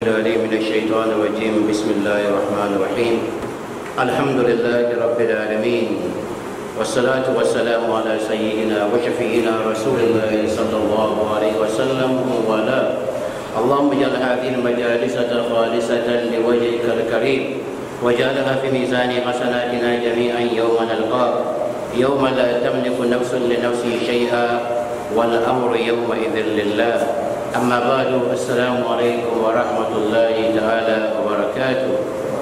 العليم من الشيطان الرجيم بسم الله الرحمن الرحيم الحمد لله رب العالمين والصلاة والسلام على سيدنا وشفينا رسول الله صلى الله عليه وسلم وعلى اللهم اجعل هذه المجالس خالصة لوجهك الكريم واجعلها في ميزان حسناتنا جميعا يوم نلقاك يوم لا تملك نفس لنفس شيئا والأمر يومئذ لله أما بعد السلام عليكم ورحمة الله تعالى وبركاته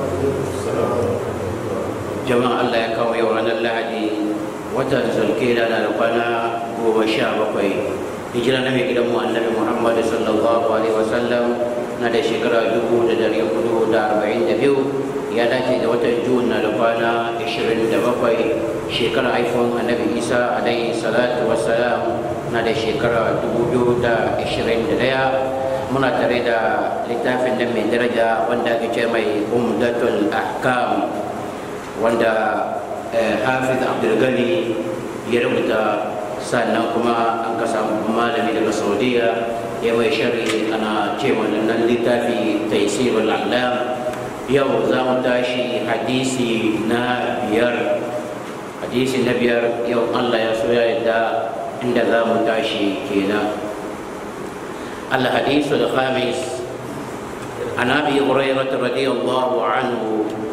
جماعة الله يكون يورانا اللعدي وتنزل كيلا نلقنا ومشا بقي hijira na mai gidanmu annabi muhammad sallallahu alaihi wasallam na da shekara dubu da dari hudu da arba'in da biyu ya dace da watan jun na da kwana ashirin da bakwai shekara haifon annabi isa alaihi salatu wassalam na da shekara dubu biyu da ashirin da daya muna tare da littafin nan mai daraja wanda ake ce mai umdatul ahkam wanda hafiz abdulgani ya rubuta sannan kuma an ka samu malami daga saudiya ya mai shari ana ce wannan littafi taisirul alam yau za mu tashi hadisi na biyar hadisi na biyar yau allah ya so ya yadda inda za mu tashi kenan الحديث الخامس عن ابي هريره رضي الله عنه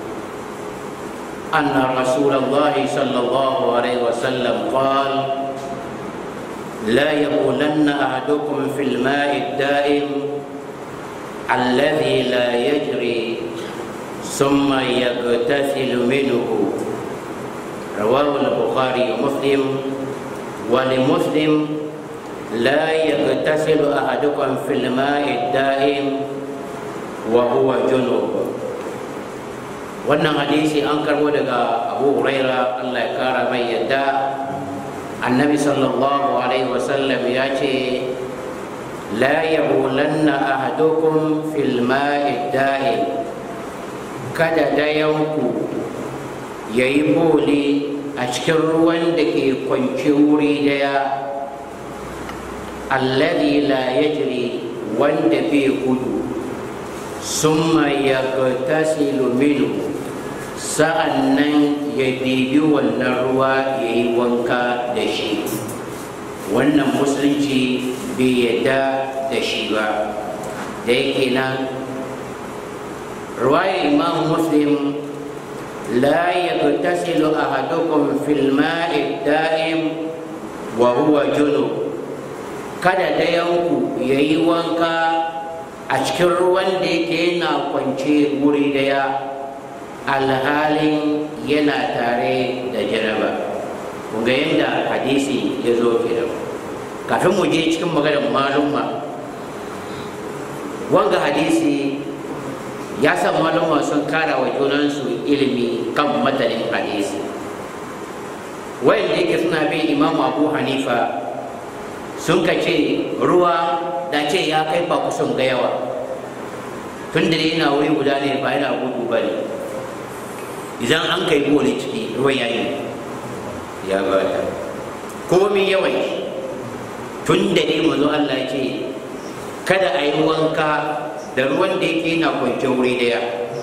ان رسول الله صلى الله عليه وسلم قال لا يقولن احدكم في الماء الدائم الذي لا يجري ثم يغتسل منه رواه البخاري ومسلم ولمسلم لا يغتسل احدكم في الماء الدائم وهو جنوب wannan hadisi an karbo daga abu huraira allah ya kara mai yadda annabi sallallahu alaihi wasallam ya ce la yabulanna ahadukum fil ma'i da'im kada dayanku ya yi boli a cikin ruwan da ke kwanci wuri daya alladhi la yajri wanda bai gudu summa yagtasilu minhu sa'annan ya dibi wannan ruwa ya yi wanka da shi wannan musulunci bai yadda da shi ba da yake nan ruwayar imam muslim la yagtasilu ahadukum fil ma'i da'im wa huwa junub kada dayanku ya yi wanka a cikin ruwan da yake yana kwance wuri daya alhalin yana tare da jaraba ga yadda hadisi ya zo kenan kafin mu je cikin maganar malumma wanga hadisi ya san malumma sun kara wa junansu ilimi kan matanin hadisi wayanda yake suna bin imamu abu hanifa sun ka ce ruwa da ce ya kai ba kusan ga yawa tun da yana wuri guda ne ba yana gudu ba ne idan an kai bole ciki ruwan ya yi ya bata komi yawan tun da ne mazo Allah ce kada a yi wanka da ruwan da yake yana kwance wuri daya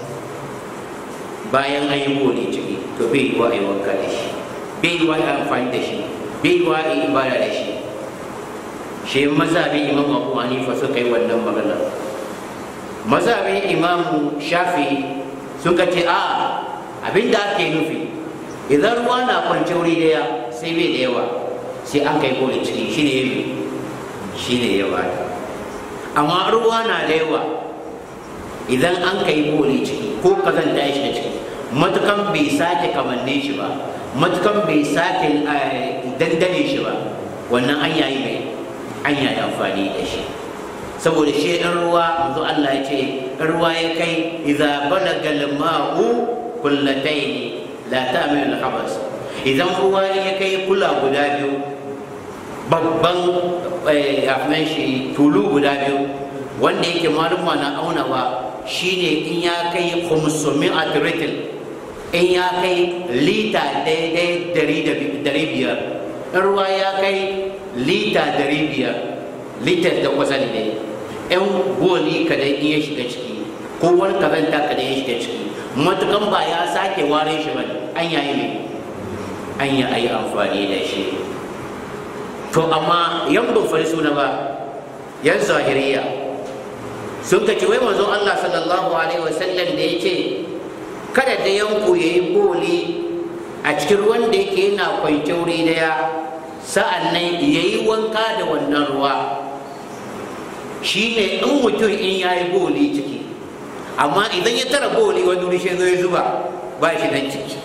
bayan an yi bole ciki to bai yi wa a yi wanka da shi bai yi wa a amfani da shi bai yi wa a yi ibada da shi shi mazhabin imam abu hanifa suka yi wannan magana mazhabin imam shafi suka ce a abin da ake nufi idan ruwa na kwance wuri daya sai bai da yawa sai an kai gole ciki shi ne shi ne yawa amma ruwa na da yawa idan an kai gole ciki ko kazan da shi da ciki matukan bai sake kamanne shi ba matukan bai sake dandane shi ba wannan an yayi mai an yi amfani da shi saboda shi ɗan ruwa manzo Allah ya ce ruwa ya kai idza balaga al-ma'u kullatayn la ta'mil al-habas idan ruwa ya kai kula guda biyu babban afnan shi tulu guda biyu wanda yake maluma na aunawa shine in ya kai khumsumi atritil in ya kai lita daidai dari biyar ruwa ya kai lita dari biyar litar da kwasali ne yan boli kadai in ya shiga ciki ko wani kazanta ka da ya shiga ciki matukan ba ya sake ware shi ba an yayi mai an yi ayi amfani da shi to amma yan ban fari suna ba yan zahiriya sun ka ci wai manzon Allah sallallahu alaihi wasallam da ya ce kada da yanku ya yi boli a cikin ruwan da yake yana kwance wuri daya sa'an nan ya yi wanka da wannan ruwa shi ne in mutum in ya yi boli ciki amma idan ya tara boli wani wuri shi zai zuba ba shi nan ciki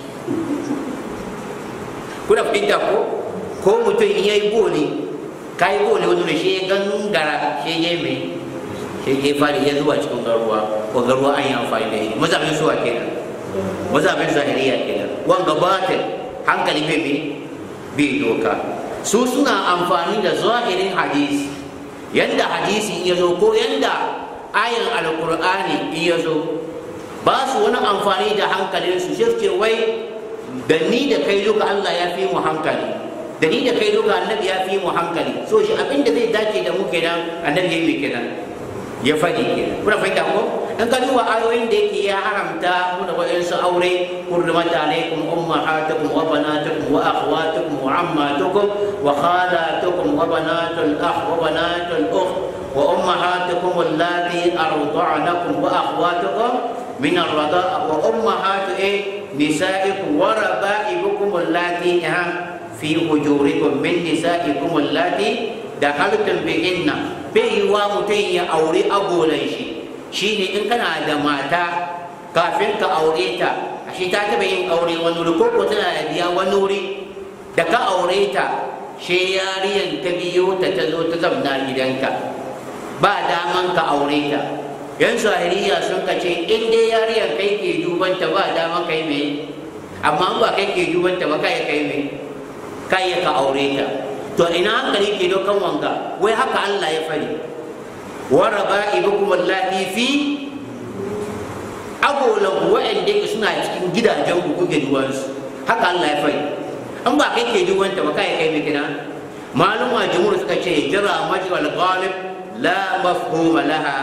kuna fahimta ko ko mutum in ya yi boli ka yi boli wani wuri shi ya gangara shi ya mai shi ya fari ya zuba cikin garuwa ko garuwa an yi amfani da shi mazabin suwa kenan mazabin zahiriya kenan wanga batin hankali bai bi bai doka su suna amfani da zahirin hadisi yanda hadisi ya zo ko yanda ayan alkur'ani in ya zo ba su wani amfani da hankalinsu sai ce wai da ni da kai duka Allah ya fi mu hankali da ni da kai duka annabi ya fi mu hankali so shi abin da zai dace da mu kenan annabi yayi kenan ya faɗi kenan kuna fahimta ko in ka duba ayoyin da yake ya haramta mu da wayansu aure hurrimat alaikum ummahatukum wa banatukum wa akhwatukum wa ammatukum wa khalatukum wa banatul akh wa banatul ukh wa ummahatukum allati arda'nakum wa akhwatukum min ar-rida'a wa ummahatu nisaikum wa raba'ibukum allati fi hujurikum min nisaikum allati dakhaltum bihinna bai yi wa mutum ya aure agolan shi shine in kana da mata kafin ka aure ta ashe ta taba yin aure wani wuri ko ko tana da biya wani wuri da ka aure ta she yariyan ta biyo ta ta zo ta zamna gidanka ba daman ka aure ta yan zahiriya sun ka ce in dai yariyan kai ke dubanta ba daman kai me amma ba kai ke dubanta ba kai kai me kai ka aure ta to ina hankali ke dokan wanga wai haka Allah ya fari wa raba'ibukum allati fi agolan wa'anda ke suna cikin gidajen ku kuke duwansu haka Allah ya fari an ba kai ke duwanta ba kai kai kina maluma jumhur suka ce jira majral ghalib la mafhuma laha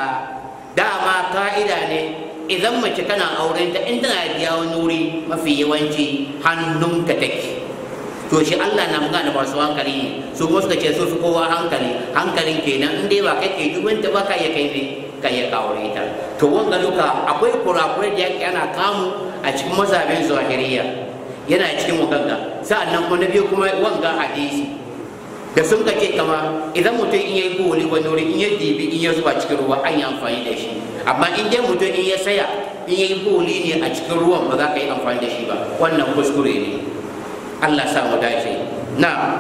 dama ka'ida ne idan mace kana auren ta in tana da wani wuri mafi yawanci hannunka take to shi Allah na magana masu hankali ne su kuma suka ce su fi kowa hankali hankalin kenan in dai ba kai ke dubanta ba ka iya kai ne ka iya kawure ta to wanga duka akwai kurakurai da yake ana kamu a cikin mazhabin zahiriya yana cikin wakanga sa'annan kuma na biyu kuma wanga hadisi da sun ka ce kama idan mutum in yayi boli wani wuri in ya dibi in ya zuba cikin ruwa an yi amfani da shi amma in dai mutum in ya saya in yayi boli ne a cikin ruwan ba za ka yi amfani da shi ba wannan kuskure ne Allah sa mu dace na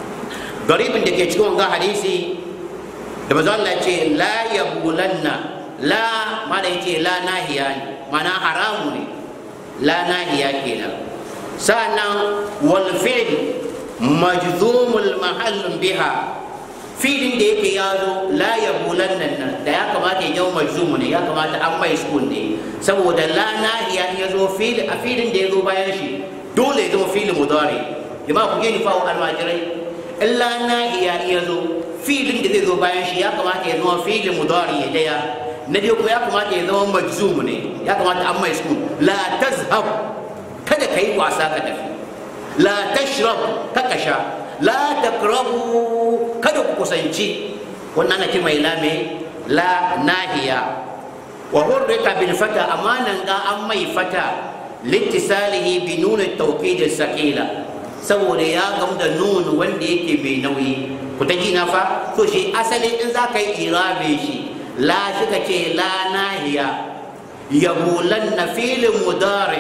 garibin da ke cikin wanga hadisi da manzo Allah ce la yabulanna la mana yace la nahiya ne mana haramu ne la nahiya kenan sa'annan wal fi'l majzumul mahall biha filin da yake ya zo la yabulanna nan da ya kamata ya zama majzumu ne ya kamata an mai sukun ne saboda la nahiya ya zo fil a filin da ya zo bayan shi dole ya zama filin mudari jama'a ku gani fawo almajirai illa nahiya ya zo filin da zai zo bayan shi ya kamata ya zama filin mudari ya daya na dai kuma ya kamata ya zama majzum ne ya kamata an mai sukun la tazhab kada ka yi wasa ka tafi la tashrab ka sha la takrabu kada ku kusanci wannan ake mai lame la nahiya wa hurrika bil fata amanan ga an mai fata littisalihi bi nuna tawkid sakila saboda ya gamu da nun wanda yake mai nauyi ku ta ji na fa to shi asali in za ka yi irabe shi la shi ka ce la nahiya yabulanna filin mudari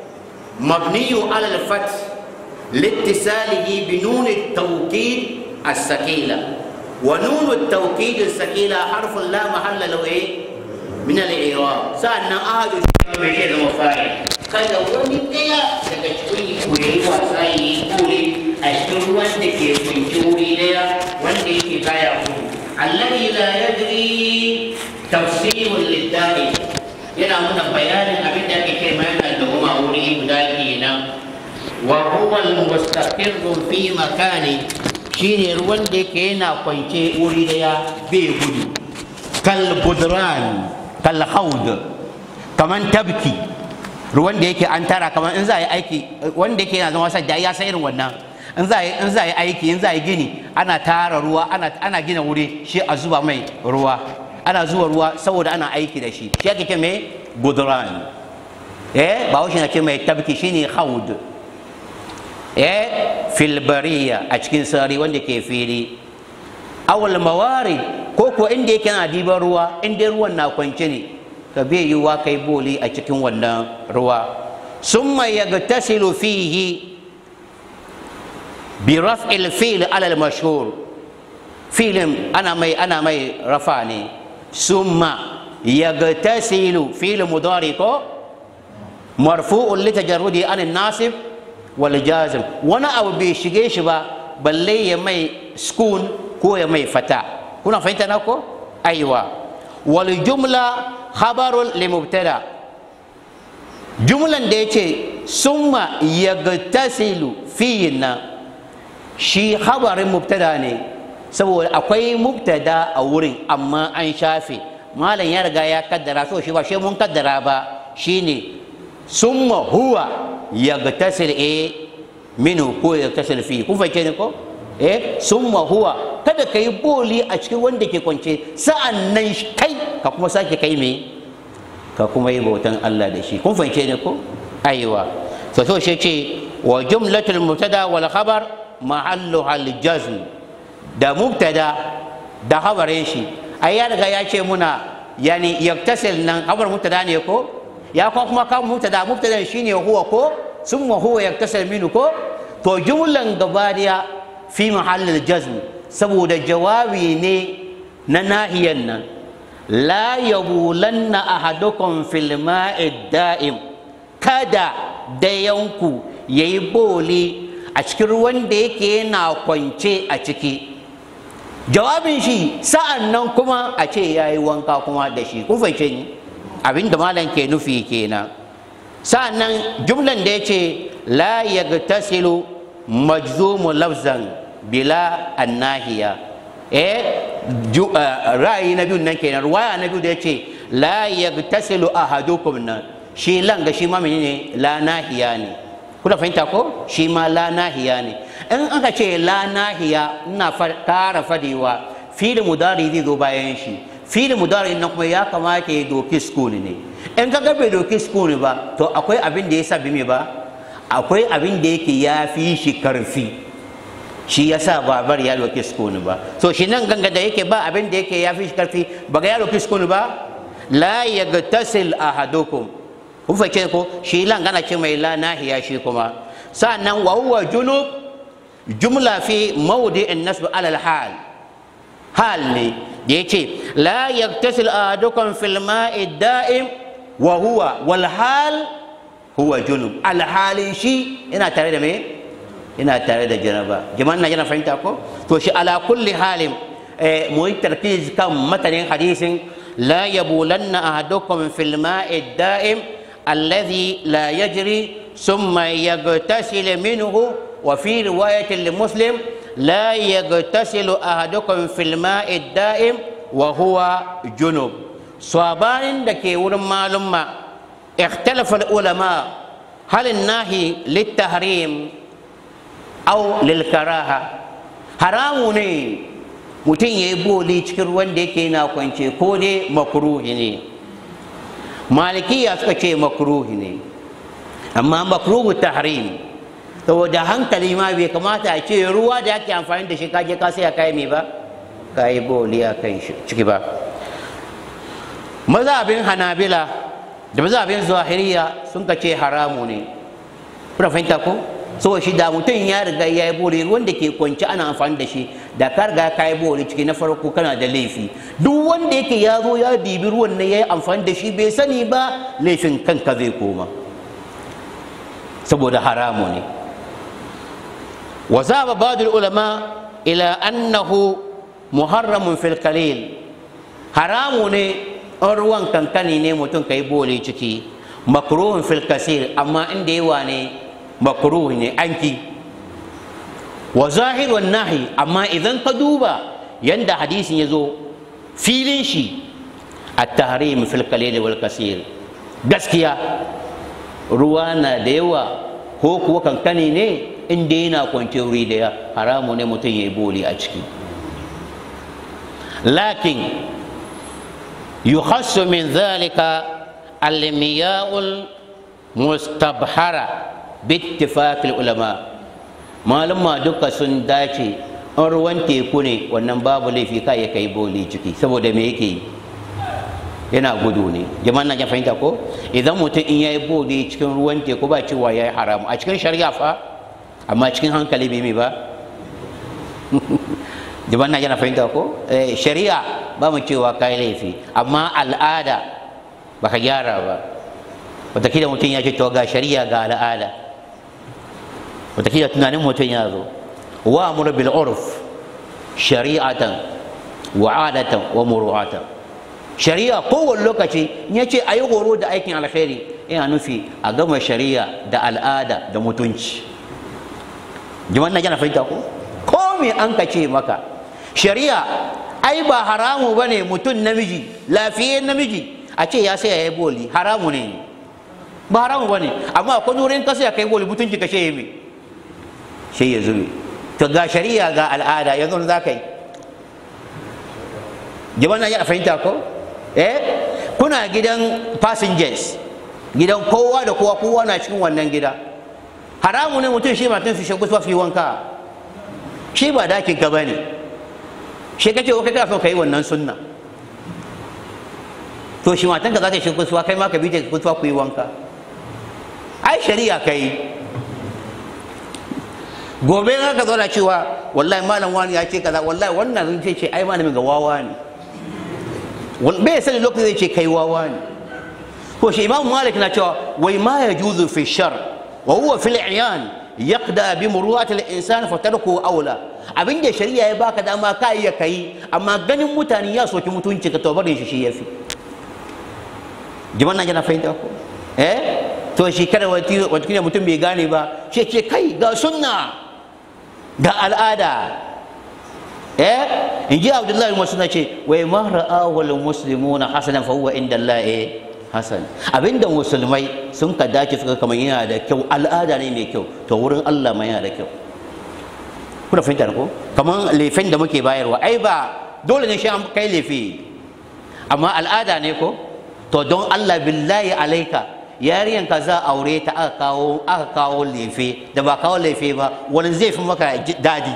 mabniyu alal fath لاتصاله بنون التوكيد الثقيلة ونون التوكيد الثقيلة حرف لا محل له إيه؟ من الإعراب سألنا أحد الشيء من شيء المفاعل kada wani ɗaya daga cikin ku ya yi wasa ya yi kore a cikin wanda ke kunci wuri ɗaya wanda yake kaya ku alladhi la yadri tafsirul lidda'i yana muna bayanin abin da ake kai mana da kuma wuri guda kenan وهو المستقر في مكان shine ruwan da yake yana kwance wuri daya bai gudu kal budran kal haud kaman tabki ruwan da yake an tara kamar in za a yi aiki wanda yake yana zama sadda ya san irin wannan in za a yi in za a yi aiki in za a yi gini ana tara ruwa ana ana gina wuri shi a zuba mai ruwa ana zuwa ruwa saboda ana aiki da shi shi ake ce mai gudran eh ba wuce na ce mai tabki shine haud eh filbariya a cikin sarari wanda ke fili awal mawari ko ko inda yake na diban ruwa inda ruwan na kwance ne ka bai yiwuwa kai boli a cikin wannan ruwa summa yagtasilu fihi bi raf'il fil ala al-mashhur filin ana mai ana mai rafa ne summa yagtasilu fil mudari ko marfu'un li tajarrudi an nasib wal jazim wani abu bai shige shi ba balle ya mai skun ko ya mai fata kuna fahimta na ko aiwa wal jumla khabarun li mubtada jumlan da yace summa yagtasilu fihi na shi khabarin mubtada ne saboda akwai mubtada a wurin amma an shafe malam ya riga ya kaddara so shi ba shi mun kaddara ba shine summa huwa yagtasil e minhu ko yagtasil fi kun fahimce ne ko eh summa huwa kada ka yi boli a cikin wanda ke kwance sa'an nan kai ka kuma sake kai me ka kuma yi bautan Allah da shi kun fahimce ne ko aiwa to so shi ce wa jumlatul mubtada wal khabar mahallu al jazm da mubtada da khabarin shi ai ya riga ya ce muna yani yaktasil nan khabar mubtada ne ko ya kuma kuma kan mubtada mubtada shine huwa ko summa huwa yaktasil minhu ko to jumlan gabadiya fi mahallin jazm saboda jawabi ne na nahiyan nan la yabulanna ahadukum fil ma'i da'im kada dayanku yayi boli a cikin ruwan da yake yana kwance a ciki jawabin shi sa'an nan kuma a ce yayi wanka kuma da shi kun fahimce ni abin da malam ke nufi kenan sa'an nan jumlan da yace la yagtasilu majzumu lafzan bila annahiya eh ra'ayi na biyu nan kenan ruwaya na biyu da yace la yagtasilu ahadukum nan shi langa shi ma menene la nahiya ne kuna fahimta ko shi ma la nahiya ne in aka ce la nahiya ina kara fadewa fili mudari zai zo bayan shi fili mudari nan kuma ya kamata ya doki sukuni ne in ka bai doki sukuni ba to akwai abin da ya sabi me ba akwai abin da yake ya fi shi karfi shi ya sa ba bar ya roki sukuni ba so shi nan ganga da yake ba abin da yake ya fi shi karfi ba ga ya roki sukuni ba la yagtasil ahadukum kun fahimce ko shi lan gana ce mai la nahiya shi kuma sa'annan wa huwa junub jumla fi mawdi'in nasb ala al-hal hal ne da yace la yagtasil ahadukum fil ma'i da'im wa huwa wal hal huwa junub alhalin shi ina tare da me ina tare da janaba jama'an na jana fahimta ko to shi ala kulli halin mu yi tarkiz kan matanin hadisin la yabulanna ahadukum fil ma'i da'im alladhi la yajri thumma yaghtasil minhu wa fi riwayatin li muslim la yaghtasilu ahadukum fil ma'i da'im wa huwa junub sabanin da ke wurin malumma اختلف العلماء هل النهي للتحريم أو للكراهة حرام ne mutum ya yi boli cikin ruwan da yake na kwance ko dai makruhi ne malikiya suka ce makruhi ne amma makruhu tahrim saboda hankali ma bai kamata a ce ruwa da ake amfani da shi kaje ka sai kai me ba ka yi boli a kan ciki ba mazhabin hanabila da mazhabin zahiriya sun ka ce haramu ne kuna fahimta ko so shi da mutum ya riga ya yi bori wanda ke kwanci ana amfani da shi da ka riga ka yi bori ciki na farko kana da laifi duk wanda yake ya zo ya dibi ruwan nan ya yi amfani da shi bai sani ba laifin kanka zai koma saboda haramu ne wa zaba ba'd ulama ila annahu muharramun fil qalil haramu ne in ruwan kankani ne mutum ka yi bole ciki makruhun fil kasir amma inda yawa ne makruh ne anki wa zahirun nahi amma idan ka duba yanda hadisin ya zo filin shi at-tahrim fil qalil wal kasir gaskiya ruwa na da yawa ko kuwa kankani ne inda yana kwance wuri daya haramu ne mutum ya yi boli a ciki lakin yukhassu min zalika almiya'ul mustabhara bittifaqil ulama malama duka sun dace in ruwan teku ne wannan babu laifi ka ya kai boli ciki saboda me yake yi yana gudu ne jama'an nan ya fahimta ko idan mutum in yayi boli cikin ruwan teku ba cewa yayi haramu a cikin shari'a fa amma cikin hankali bai mai ba jama'an nan yana fahimta ko shari'a ba mu cewa kai laifi amma al'ada baka gyara ba wataƙila mutum ya ce to ga shari'a ga al'ada wataƙila tunanin mutum ya zo wa amur bil urf shari'atan wa adatan wa muru'atan shari'a kowane lokaci ya ce a yi horo da aikin alkhairi yana nufi a gama shari'a da al'ada da mutunci jiman na jana fahimta ko ko me an ka ce maka shari'a ai ba haramu ba ne mutum namiji lafiyayyen namiji a ce ya sai ya yi boli haramu ne ba haramu ba ne amma akwai wurin kasa ya kai boli mutunci ka ce ya me sai ya zube to ga shari'a ga al'ada yanzu za ka yi jiman na jana fahimta ko eh kuna gidan passengers gidan kowa da kowa kowa na cikin wannan gida haramu ne mutum shi matan su shagu fi wanka shi ba dakin ka bane shi kace ko kai so kai wannan sunna to shi matan ka za ta shagu kai ma ka bi ta kusuwa ku yi wanka ai shari'a kai gobe za ka zauna cewa wallahi malam wani ya ce kaza wallahi wannan zai ce ai malamin ga wawa ne bai sani lokacin zai ce kai wawa ne ko shi imam malik na cewa wai ma ya juzu fi shar wa huwa fil iyan yaqda bi muru'at al insan fa tarku aula abin da shari'a ya baka dama ka iya kai amma ganin mutane ya soki mutunci ka to barin shi shi yafi jiman nan yana fahimta ko eh to shi kada wata wata mutum bai gane ba shi ce kai ga sunna ga al'ada eh in ji abdullahi wasu na ce wai ma ra'ahu muslimuna hasanan fa huwa inda Allah hasan abinda musulmai sun ka dace suka kamar yana da kyau al'ada ne mai kyau to wurin Allah ma yana da kyau kuna fahimta ko kamar lefen da muke bayarwa ai ba dole ne shi an kai lefe amma al'ada ne ko to don Allah billahi alaika yariyan ka za aure ta aka kawo aka kawo lefe da ba kawo lefe ba wani zai fi maka dadi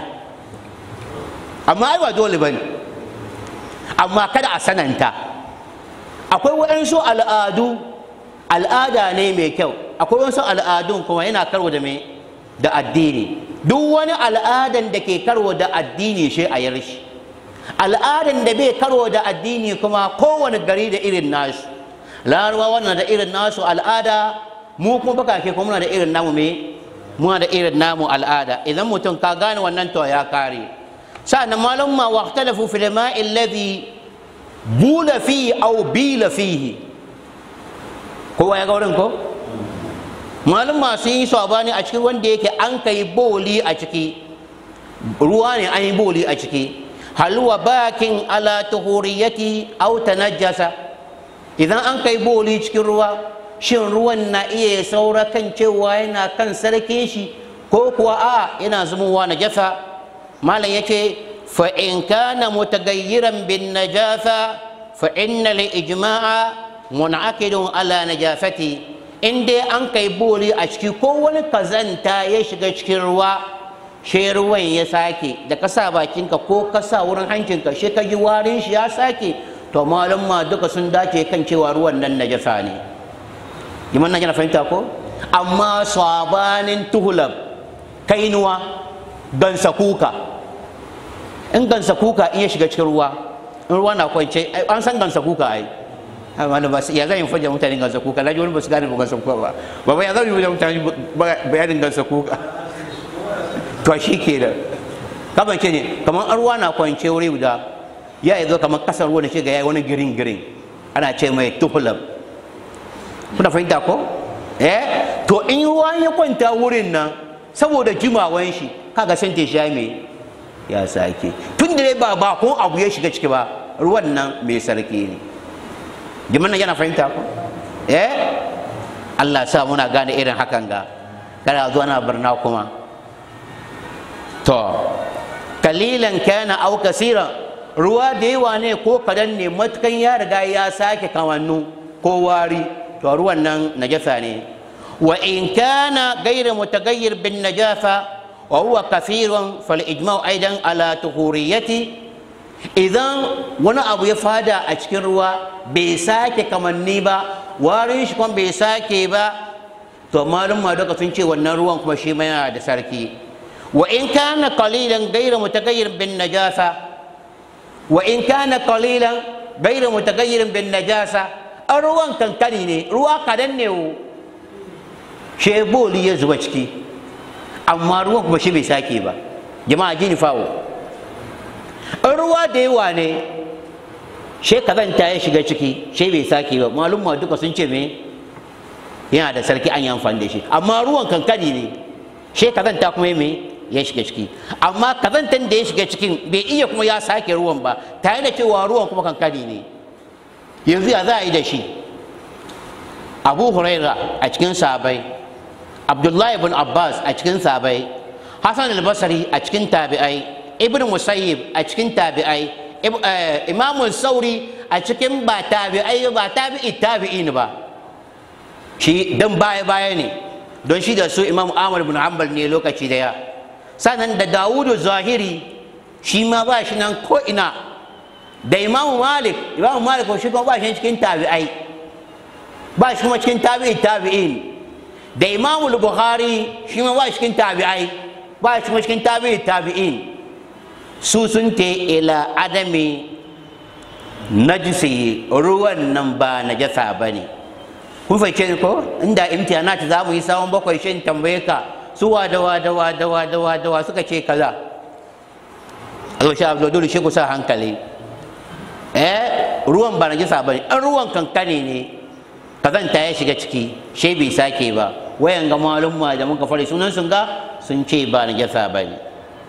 amma ai ba dole bane amma kada a sananta akwai waɗansu al'adu al'ada ne mai kyau akwai wasu al'adun kuma yana karwa da mai da addini duk wani al'adan da ke karwa da addini shi a yarshi al'adan da bai karwa da addini kuma kowane gari da irin nasu larabawa wannan da irin nasu al'ada mu kuma bakake kuma muna da irin namu me muna da irin namu al'ada idan mutum ka gane wannan to ya kare sa'an malum ma waqtalafu fil ma'i alladhi bula fihi aw bila fihi kowa ya ga wurin ko malum ma sun yi sabani a cikin wanda yake an kai boli a ciki ruwa ne an yi boli a ciki halwa bakin ala tuhuriyati aw tanajjasa idan an kai boli cikin ruwa shin ruwan na iya saura kan cewa yana kan sarkin shi ko kuwa a yana zumowa na jasa malam yake fa in kana mutagayyiran bin najasa fa inna li ijma'a mun'aqidun ala najasati in dai an kai boli a ciki ko wani kazanta ya shiga cikin ruwa shi ruwan ya sake da ka sa bakinka ko ka sa wurin hancinka shi ka ji warin shi ya sake to malum ma duka sun dace kan cewa ruwan nan najasa ne jiman nan yana fahimta ko amma sabanin tuhulab kainuwa gansa kuka in gansa kuka in ya shiga cikin ruwa in ruwa na kwance an san gansa kuka ai amma ba ya zan yi fajja mutane gansa kuka laji wani ba su gane ba gansa kuka ba ba ba ya zan yi mutane bayanin gansa kuka to shi ke da kamar ce ne kamar an ruwa na kwance wuri guda ya yi zo kamar kasar ruwa da shiga ya yi wani girin girin ana ce mai tuhulab kuna fahimta ko eh to in ruwa ya kwanta wurin nan saboda jimawan shi kaga san ta sha me ya sake tun da ba ba ko abu ya shiga ciki ba ruwan nan mai sarki ne jiman nan yana fahimta ko eh Allah sa muna gane irin hakan ga kada zuwa na barna kuma to kalilan kana au kasira ruwa da yawa ne ko kadan ne matukan ya riga ya sake kamannu ko wari to ruwan nan najasa ne wa in kana gaira mutagayyir bin najasa wa huwa kafirun fal ijma'u aidan ala tuhuriyati idan wani abu ya fada a cikin ruwa bai sake kamanni ba warin shi kuma bai sake ba to malum ma duka sun ce wannan ruwan kuma shi ma yana da sarki wa in kana qalilan ghayra mutaghayyir bin najasa wa in kana qalilan ghayra mutaghayyir bin najasa an ruwan kankani ne ruwa kadan ne wo she boli ya zuba ciki amma ruwan kuma shi bai sake ba jama'a jini fawo in ruwa da yawa ne she kazanta ya shiga ciki she bai sake ba malum ma duka sun ce me yana da sarki an yi amfani da shi amma ruwan kankani ne she kazanta kuma me ya shiga ciki amma kazantan da ya shiga cikin bai iya kuma ya sake ruwan ba tare da cewa ruwan kuma kankani ne yanzu ya za a yi da shi abu huraira a cikin sabai abdullahi ibn abbas a cikin sabai hassan al-basri a cikin tabi'ai ibn musayyib a cikin tabi'ai imamun sauri a cikin ba tabi'ai ba tabi'i tabi'in ba shi dan baya baya ne don shi da su imam ahmad bin hanbal ne lokaci daya sannan da dawudu zahiri shi ma ba shi nan ko ina da imam malik imam malik ko shi kuma ba shi cikin tabi'ai ba shi kuma cikin tabi'i tabi'in da imam bukhari shi ma ba shi cikin tabi'ai ba shi kuma cikin tabi'i tabi'in su sun te ila adami najisi ruwan nan ba najasa ba ne kun fahimce ni ko inda imtihanat za mu yi sawon bakwai shin tambaye ka su wa da wa da wa da wa da wa da wa suka ce kaza Allah sha Abdul dole shi ku sa hankali eh ruwan ba najasa ba ne an ruwan kankane ne kazanta ya shiga ciki shi bai sake ba wayan ga malumma da muka fara sunan sun ga sun ce ba najasa ba ne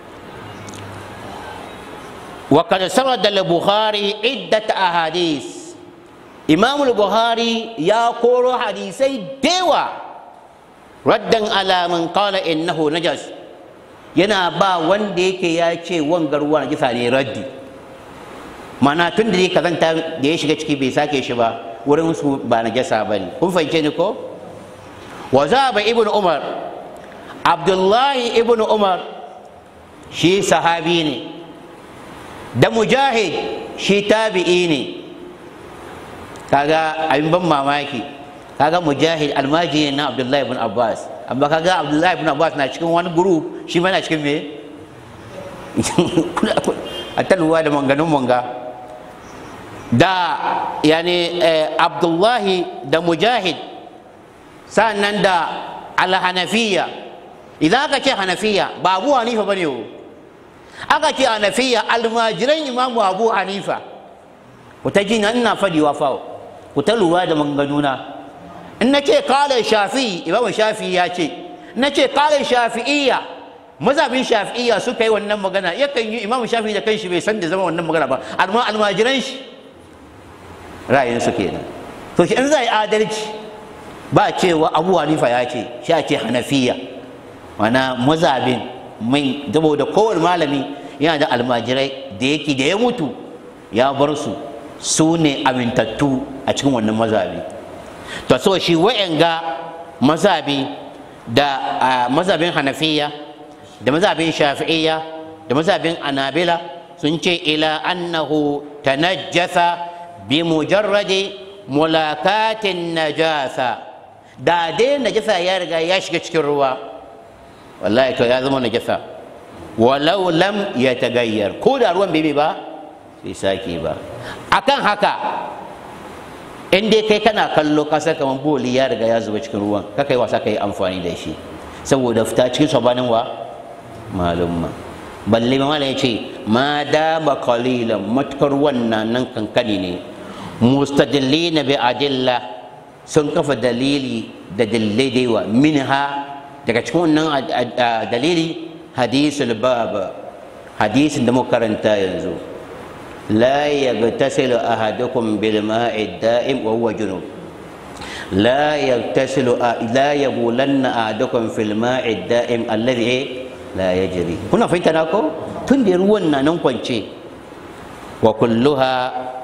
وقد سرد البخاري عدة أحاديث إمام البخاري يقول حديثي ديوة ردا على من قال إنه نجس yana ba wanda yake ya ce wangar ruwa najisa ne raddi mana tun da kazanta da ya shiga ciki bai sake shi ba wurin su ba najasa ba ne kun fahimce ni ko wa za ba ibn umar abdullahi ibn umar shi sahabi ne da mujahid shi tabi'i ne kaga abin ban mamaki kaga mujahid almajiri na abdullahi ibn abbas amma kaga abdullahi ibn abbas na cikin wani group shi ma na cikin me a talwa da manganun manga da yani abdullahi da mujahid sannan da alhanafiya idan aka ce hanafiya ba abu hanifa bane ne aka ce hanafiya almajiran imamu abu hanifa ku ta ji ina fadiwa fa ku ta lura da manganuna in na ce kala shafi imamu shafi ya ce na ce kala shafi'iyya mazhabin shafi'iyya suka yi wannan magana yakan yi imamu shafi da kanshi bai san da zama wannan magana ba amma almajiran shi ra'ayin su kenan to shi in za yi adalci ba cewa abu hanifa ya ce shi ce hanafiya mana mazhabin mai saboda kowane malami yana da almajirai da yake da ya mutu ya bar su su ne amintattu a cikin wannan mazabi to so shi wa'anga mazabi da mazabin hanafiya da mazabin shafi'iyya da mazabin anabila sun ce ila annahu tanajjasa bi mujarradi mulakatin najasa da dai najasa ya riga ya shiga cikin ruwa wallahi to ya zama najasa walau lam ya tagayyar ko da ruwan bai ba bai sake ba akan haka in dai kai kana kallo ka san kamar boli ya riga ya zuba cikin ruwan ka kai wasa kai amfani da shi saboda fita cikin sabanin wa malumma balle ma ya ce ma dama qalilan matukar wannan nan kankani ne mustadillina bi adilla sun kafa dalili da dalilai da yawa minha daga cikin wannan dalili hadisul bab hadisin da muka karanta yanzu la yagtasilu ahadukum bil ma'i da'im wa huwa junub la yaktasilu la yabulanna ahadukum fil ma'i da'im alladhi la yajri kuna fahimta na ko tun da ruwan na nan kwance wa kulluha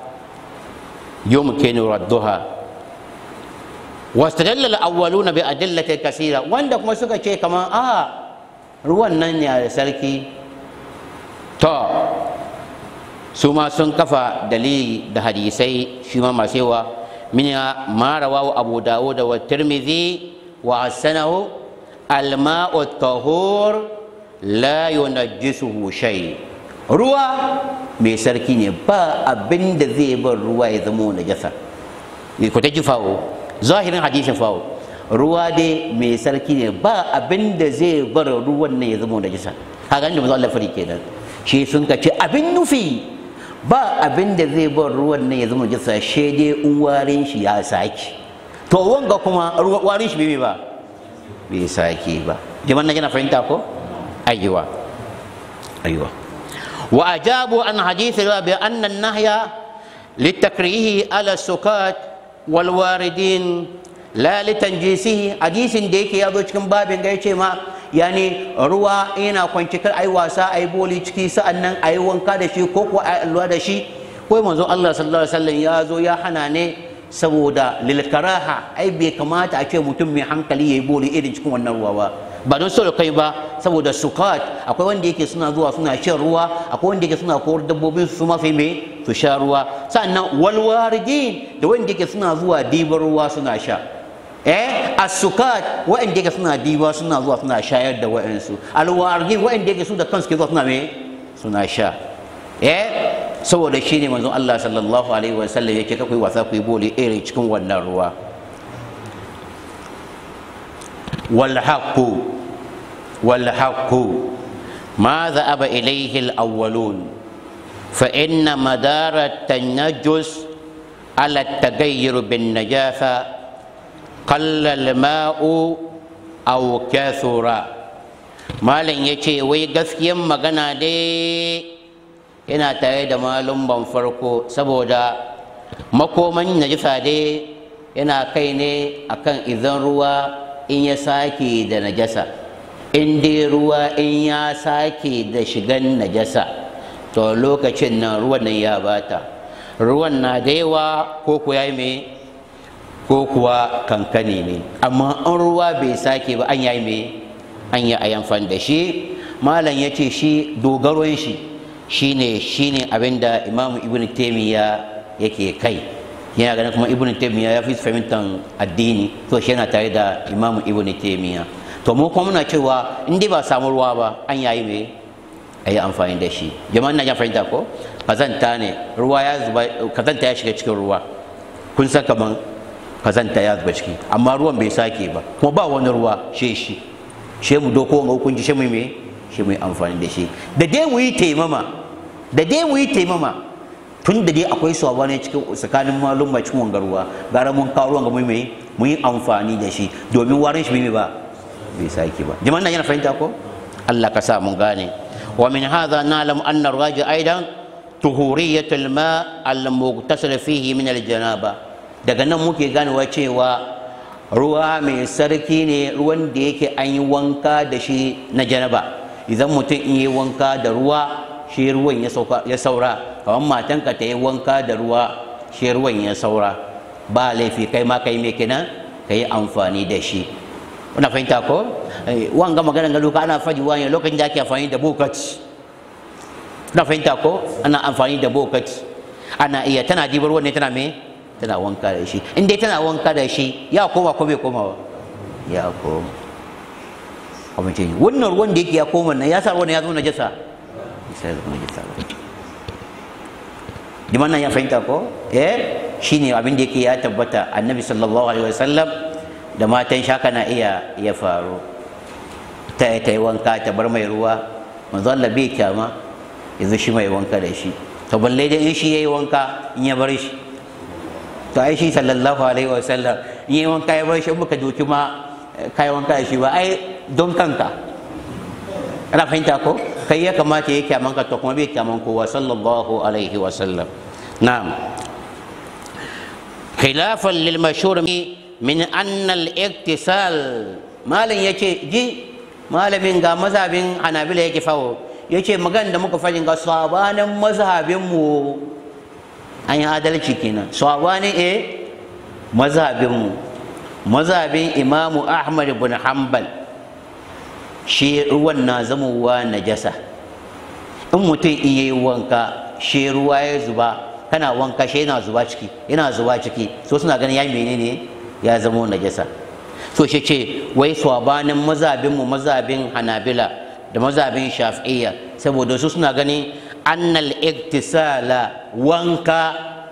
yumkinu radduha واستدل الأولون بأدلة كثيرة wanda kuma suka ce kamar a ruwan nan ne da sarki to su ma sun kafa dalili da hadisai shi ma masu yawa min ma rawahu abu dawud wa tirmidhi wa hasanahu alma'u tahur la yunajjisuhu shay ruwa mai sarki ne ba abin da zai bar ruwa ya zama najasa ku ta ji fawo zahirin hadisin fawo ruwa dai mai sarki ne ba abin da zai bar ruwan nan ya zama najasa haka da manzo Allah fari kenan shi sun ka ce abin nufi ba abin da zai bar ruwan nan ya zama najasa shi dai in warin shi ya saki to wanga kuma warin shi bai ba bai saki ba jama'an nan yana fahimta ko ayyuwa ayyuwa wa ajabu an hadith bi anna an-nahya litakrihi ala sukat walwaridin la litanjisihi hadisin da yake ya zo cikin babin ga yace ma yani ruwa yana kwanci kar ai wasa ai boli ciki sa'annan ai wanka da shi ko ko ai alwa da shi ko manzo Allah sallallahu alaihi wasallam ya zo ya hana ne saboda lil karaha ai bai kamata a ce mutum mai hankali yayi boli irin cikin wannan ruwa ba ba don so kai ba saboda sukat akwai wanda yake suna zuwa suna shan ruwa akwai wanda yake suna kowar dabbobin su mafi me su sha ruwa sannan walwaridin da wanda yake suna zuwa dibar ruwa suna sha eh as-sukat wanda yake suna diba suna zuwa suna shayar da wa'ansu alwaridin wanda yake su da kansu ke zuwa suna me suna sha eh saboda shi ne manzon Allah sallallahu alaihi wa sallam yake kakwai wasa ku yi bole irin cikin wannan ruwa wal haqqu والحق ما ذهب إليه الأولون فإن مدار التنجس على التغير بالنجاسة قل الماء أو كثر malam ya ce wai gaskiyan magana dai yana tare da malum ban farko saboda makoman najisa dai yana kai ne akan idan ruwa in ya sake da najasa in dai ruwa in ya sake da shigan najasa to lokacin nan ruwan nan ya bata ruwan na da yawa ko kuwa yi me ko kuwa kankani ne amma an ruwa bai sake ba an yi me an yi a yamfan da shi malam ya ce shi dogaron shi shine shine abin da imamu ibn taimiyya yake kai yana ganin kuma ibn taimiyya ya fi fahimtar addini to shi yana tare da imamu ibn taimiyya to mu kuma muna cewa in dai ba samu ruwa ba an yayi me a yi amfani da shi jama'an na ya fahimta ko kazanta ne ruwa ya zuba kazanta ya shiga cikin ruwa kun san kaman kazanta ya zuba ciki amma ruwan bai sake ba kuma ba wani ruwa she shi she mu doko ga hukunci she mu me she mu amfani da shi da dai mu yi taimama da dai mu yi taimama tun da dai akwai sabani cikin tsakanin malum ba cikin wangar ruwa gara mun kawo ruwan ga mu me mu yi amfani da shi domin warin shi bai ba bai sake ba jama'an nan yana fahimta ko Allah ka sa mun gane wa min hadha na'lamu anna ar-raji aidan tuhuriyat al-ma al-mughtasil fihi min al-janaba daga nan muke ganewa cewa ruwa mai sarki ne ruwan da yake an yi wanka da shi na janaba idan mutum in yi wanka da ruwa shi ruwan ya saura kamar matanka ta yi wanka da ruwa shi ruwan ya saura ba laifi kai ma kai me kenan ka yi amfani da shi kuna fahimta ko wanga maganar gado ka ana faɗi wani lokacin da ake amfani da bokati kuna fahimta ko ana amfani da bokati ana iya tana dibar ruwan ne tana me tana wanka da shi in dai tana wanka da shi ya koma ko bai koma ba ya koma kuma ce wannan ruwan da yake ya koma nan ya sa ruwan ya zo najasa sai da najasa liman nan ya fahimta ko eh shine abin da yake ya tabbata annabi sallallahu alaihi wasallam da matan shaka na iya ya faru ta ta yi wanka ta bar mai ruwa manzo Allah bai kyama yanzu shi mai wanka da shi to balle dai in shi yayi wanka in ya bar shi to ai shi sallallahu alaihi wa sallam in yayi wanka ya bar shi muka doki ma kai wanka da shi ba ai don kanka ana fahimta ko kai ya kamata ya kyaman ka to kuma bai kyaman kowa sallallahu alaihi wa sallam na'am khilafan lil mashhur min annal iktisal malam yace ji malamin ga mazhabin hanabila yake fawo yace magan da muka fajin ga sabanin mazhabin mu an yi adalci kenan sabanin eh mazhabin mu mazhabin imamu ahmad ibn hanbal shi ruwan na zamowa najasa in mutum in yayi wanka shi ruwa ya zuba kana wanka shi yana zuba ciki yana zuba ciki so suna ganin ya menene ya zama najasa so shi ce wai swabanin mazabin mu mazabin hanabila da mazabin shafi'iyya saboda su suna ganin annal iktisala wanka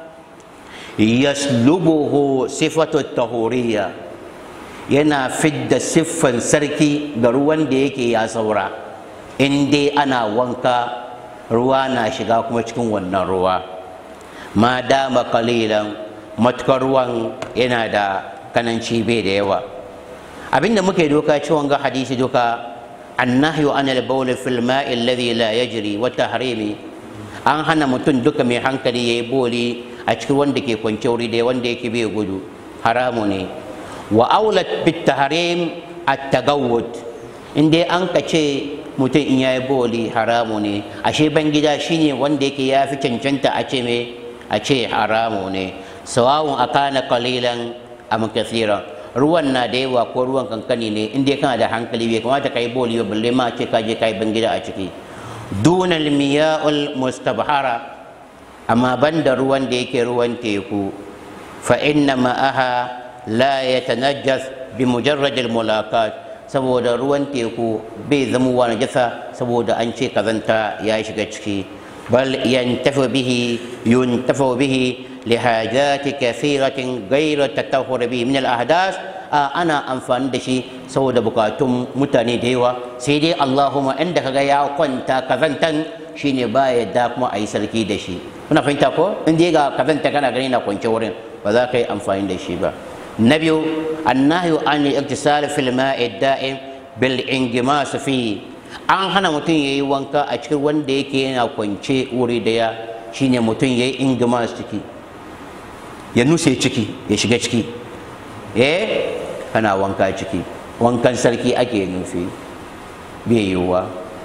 yaslubuhu sifatu tahuriya yana fidda siffan sarki ga ruwan da yake ya saura in dai ana wanka ruwa na shiga kuma cikin wannan ruwa ma dama kalilan matukar ruwan yana da kananci bai da yawa abinda muke doka ciwon ga hadisi doka annahyu an al-bawl fil ma'i alladhi la yajri wa tahrimi an hana mutum duka mai hankali yayi boli a cikin wanda ke kwance wuri da wanda yake bai gudu haramu ne wa aulat bit tahrim at-tagawwud in dai an kace mutum in yayi boli haramu ne ashe ban gida shine wanda yake ya fi cancanta a ce me a ce haramu ne sawawun akana qalilan am kathiran ruwan na da yawa ko ruwan kankani ne in dai kana da hankali bai kamata kai boli ba balle ma ce ka je kai ban gida a ciki dunal miya'ul mustabhara amma banda ruwan da yake ruwan teku fa inna ma'aha la yatanajjas bi mujarrad al mulakat saboda ruwan teku bai zama wa najasa saboda an ce kazanta ya shiga ciki bal yantafa bihi yuntafa bihi لحاجات كثيرة غير التطهر به من الأحداث أنا أنفان دشي سو بكاتم متاني ديوا سيدي اللهم عندك يا كنت كذنتن shine baya da kuma a yi sarki da shi kuna fahimta ko in dai ga kazanta kana gani na kwance wurin ba za ka yi amfani da shi ba na biyu annahyu an al-iktisal fil ma'i da'im bil ingimas fi an hana mutum yayi wanka a cikin wanda yake yana kwance wuri daya shine mutum yayi ingimas ciki ya nuse ciki ya shiga ciki eh kana wanka ciki wankan sarki ake nufi bai yiwuwa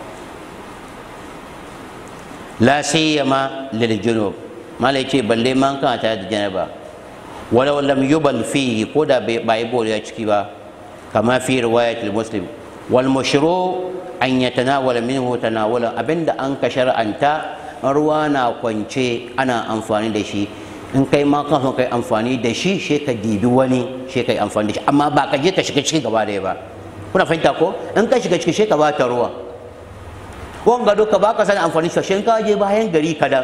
la siyama lil junub malai ce balle man kana tare da janaba walau lam yubal fihi ko da ba yi bol ya ciki ba kama fi riwayat muslim wal mushru an yatanawala minhu tanawula abinda an ka shar'anta ruwa na kwance ana amfani da shi in kai ma kan son kai amfani da shi she ka dibi wani she kai amfani da shi amma ba ka je ka shiga ciki gaba daya ba kuna fahimta ko in ka shiga ciki she ka bata ruwa wanga duka ba ka sani amfani da shi ka je bayan gari kadan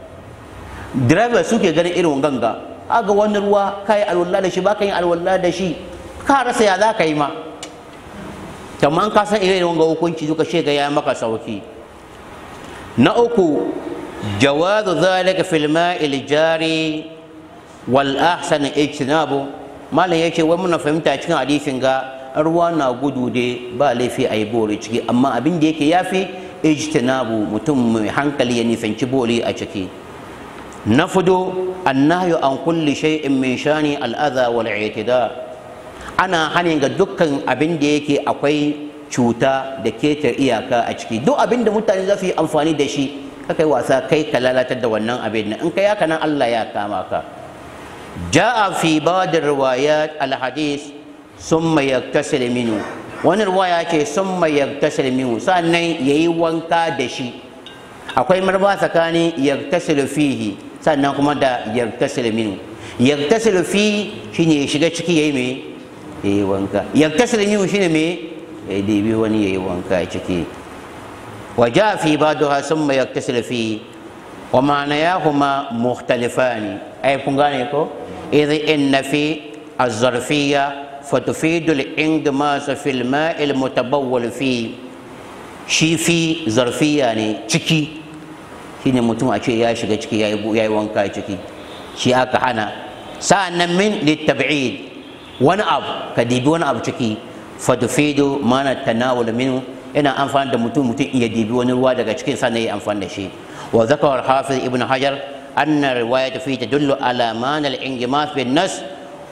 driver suke ganin irin ganga aga wani ruwa ka yi alwala da shi ba ka yin alwala da shi ka rasa ya za ka yi ma kamar ka san irin wanga hukunci duka she ga ya maka sauki na uku جواز ذلك في الماء الجاري والأحسن اجتنابه ما لا يشي ومن فهمت cikin hadisin ga ruwa na gudu dai ba laifi a yi bori ciki amma abin da yake yafi ijtinabu mutum mai hankali ya nisanci bori a ciki na fudo annahyu an kulli shay'in min shani al'adha wal i'tida ana hanin ga dukkan abin da yake akwai cuta da ketar iyaka a ciki duk abin da mutane za su yi amfani da shi kai wasa kai ka lalatar da wannan abin nan in kai haka nan Allah ya kama ka ja'a fi ba'd riwayat al-hadith summa yaktasil minhu wani riwaya ce summa yaktasil minhu sannan yayi wanka da shi akwai marba tsakanin yaktasil fihi sannan kuma da yaktasil minhu yaktasil fi shine ya shiga ciki yayi me yayi wanka yaktasil minhu shine me ya dibi wani yayi wanka ciki وجاء في بعضها ثم يغتسل فيه ومعناهما مختلفان أي فنغانيكو إذ إن في الظرفية فتفيد الانغماس في الماء المتبول فيه shi fi zarfiya ne ciki shine mutum a ce ya shiga ciki ya yi wanka ciki shi aka hana sa'annan min littab'id wani abu ka dibi wani abu ciki fatufidu mana tanawul minhu yana amfani da mutum mutum iya dibi wani ruwa daga cikin sannan ya amfani da shi wa zakar hafiz ibn hajar anna riwayat fi tadullu ala mana al-ingimas bin nas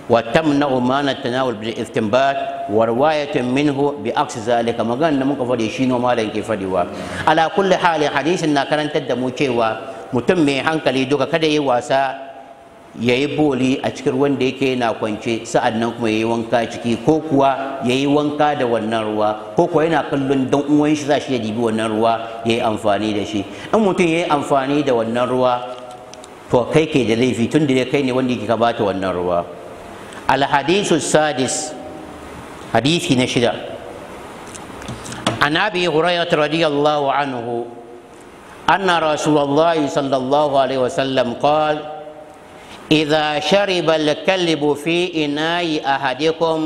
وتمنع ما نتناول بالاستنباط ورواية منه بعكس ذلك ما قال نمك فدي شينو ما لين كيف على كل حال حديث كان تدمو cewa mutum mai hankali duka kada yi wasa ya yi boli a cikin wanda yake na kwance sa'an nan kuma ya yi wanka ciki ko kuwa ya yi wanka da wannan ruwa ko kuwa yana kallon dan uwan shi za shi ya dibi wannan ruwa ya yi amfani da shi in mutum ya yi amfani da wannan ruwa to kai ke da laifi tun da kai ne wanda yake ka bata wannan ruwa الحديث السادس حديث نشدة عن أبي هريرة رضي الله عنه أن رسول الله صلى الله عليه وسلم قال إذا شرب الكلب في إناء أحدكم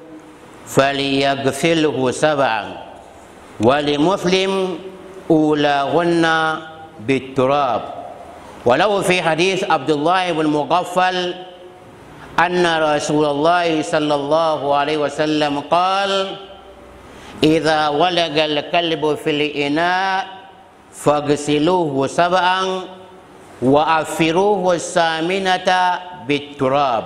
فليغسله سبعا ولمسلم أولاهن بالتراب ولو في حديث عبد الله بن مغفل أن رسول الله صلى الله عليه وسلم قال إذا ولج الكلب في الإناء فاغسلوه سبعا وأفروه الثامنة بالتراب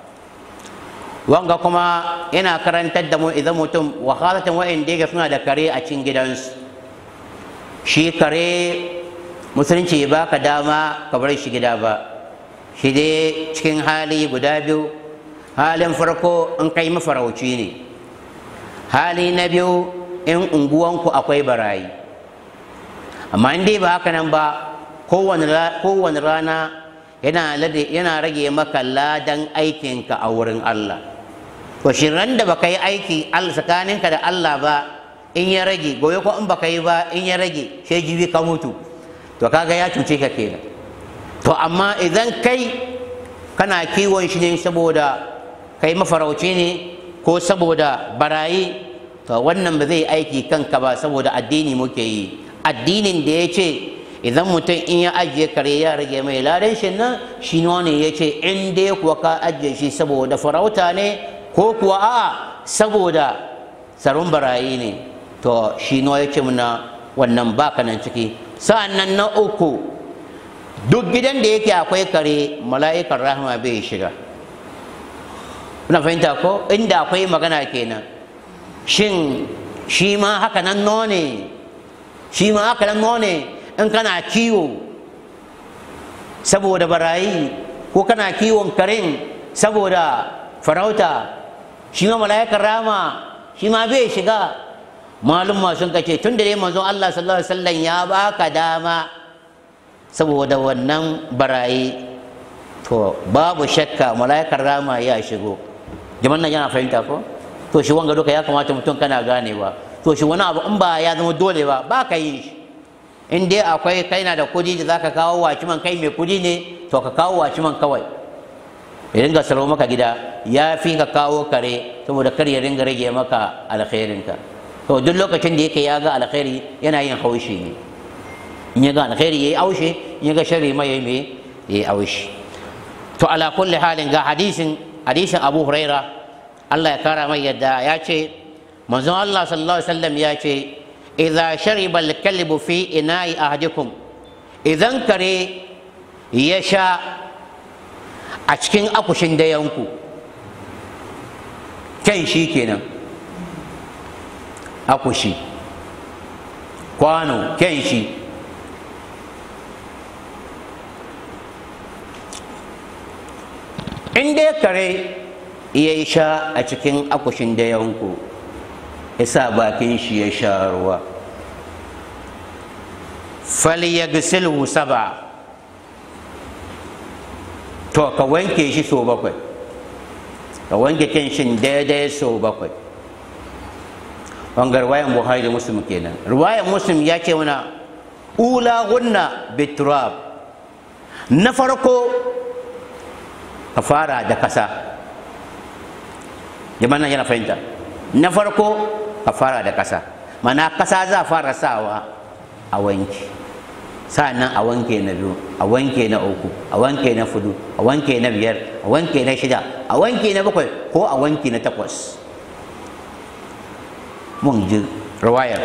wanga kuma yana karantar da mu idan mutum wahalatan wa'in da suna da kare a cikin gidansu shi kare musulunci ba ka dama ka bar shi gida ba shi dai cikin hali guda biyu halin farko in kai mafarauci ne hali na biyu in unguwanku akwai barayi amma in dai ba haka nan ba kowane rana yana rage maka ladan aikinka a wurin Allah to shi ran da baka yi aiki tsakaninka da Allah ba in ya rage gobe ko in baka yi ba in ya rage sai jibi ka mutu to kaga ya cuce ka kenan to amma idan kai kana kiwon shi ne saboda kai mafarauci ne ko saboda barayi to wannan ba zai aiki kanka ba saboda addini muke yi addinin da ya ce idan mutum in ya ajiye kare ya rage mai ladan shi nan shi ne ya ce in dai kuwa ka ajiye shi saboda farauta ne ko kuwa a saboda tsaron barayi ne to shi ya ce muna wannan baka nan ciki sa'an nan na uku duk gidan da yake akwai kare mala'ikan rahama bai shiga kuna fahimta ko inda akwai magana kenan shin shi ma haka nan none shi ma haka nan none in kana kiwo saboda barayi ko kana kiwon karen saboda farauta shi ma mala'ikan rahama shi ma bai shiga malum sun kace tun da dai manzon Allah sallallahu alaihi wasallam ya baka dama saboda wannan barayi to babu shakka mala'ikar rama ya shigo jaman nan yana fahimta ko to shi wanga duka ya kamata mutum kana ganewa to shi wani abu in ba ya zama dole ba ba ka yi shi in dai akwai kai na da kudi da zaka kawo waciman kai mai kudi ne to ka kawo waciman kawai ya ringa salo maka gida ya fi ka kawo kare saboda kar ya ringa rage maka alkhairinka to duk lokacin da yake ya ga alkhairi yana yin haushi ne in ya ga alkhairi yayi aushe in ya ga sharri ma yayi me yayi aushi to ala kulli halin ga hadisin hadisin Abu Huraira Allah ya kara mai yadda ya ce manzon Allah sallallahu alaihi wasallam ya ce idza shariba al-kalbu fi ina'i ahadikum idan kare ya sha a cikin akushin dayanku kan shi kenan akushi kwano kan shi in dai kare ya yi sha a cikin akushin dayanku ya sa bakin shi ya sha ruwa falyagsilhu saba to ka wanke shi so bakwai ka wanke kenshin daidai so bakwai wangar ruwayan buhari da muslim kenan ruwayan muslim ya ce mana ula gunna biturab na farko ka fara da kasa jama'a yana fahimta na farko ka fara da kasa mana kasa za fara sawa a wanke sa'annan a wanke na biyu a wanke na uku a wanke na fudu a wanke na biyar a wanke na shida a wanke na bakwai ko a wanke na takwas mun ji riwayar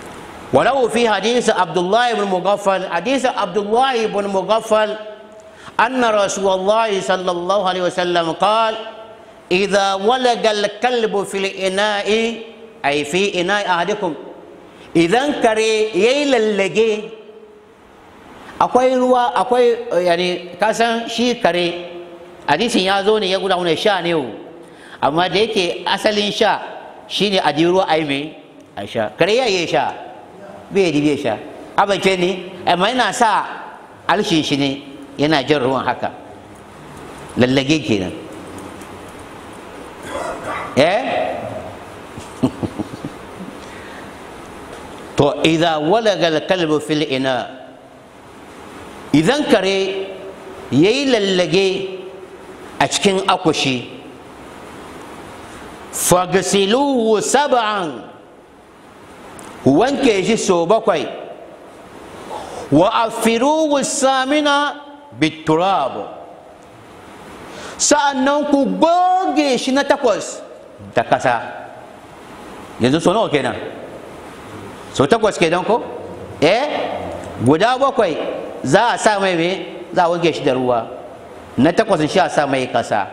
walau fi hadisi abdullahi ibn mughaffal hadisi abdullahi ibn mughaffal أن رسول الله صلى الله عليه وسلم قال إذا ولج الكلب في الإناء أي في إناء أحدكم إذا كري يللجي akwai ruwa akwai yani kasan shi kare hadisin ya zo ne ya guda wani sha ne amma da yake asalin sha shine a ruwa ai mai a sha kare ya yi sha bai yi bai sha abace ne amma yana sa alshin shi ne yana jin ruwan haka lallage kenan eh to idza walaga al-kalbu fil ina idan kare yayi lallage a cikin akushi fagasiluhu sab'an wanke shi so bakwai wa afiruhu samina biturab sa'annan ku goge shi na takwas da kasa yanzu so nawa kenan so takwas kenan ko eh guda bakwai za a sa mai me za a wanke shi da ruwa na takwas shi a sa mai kasa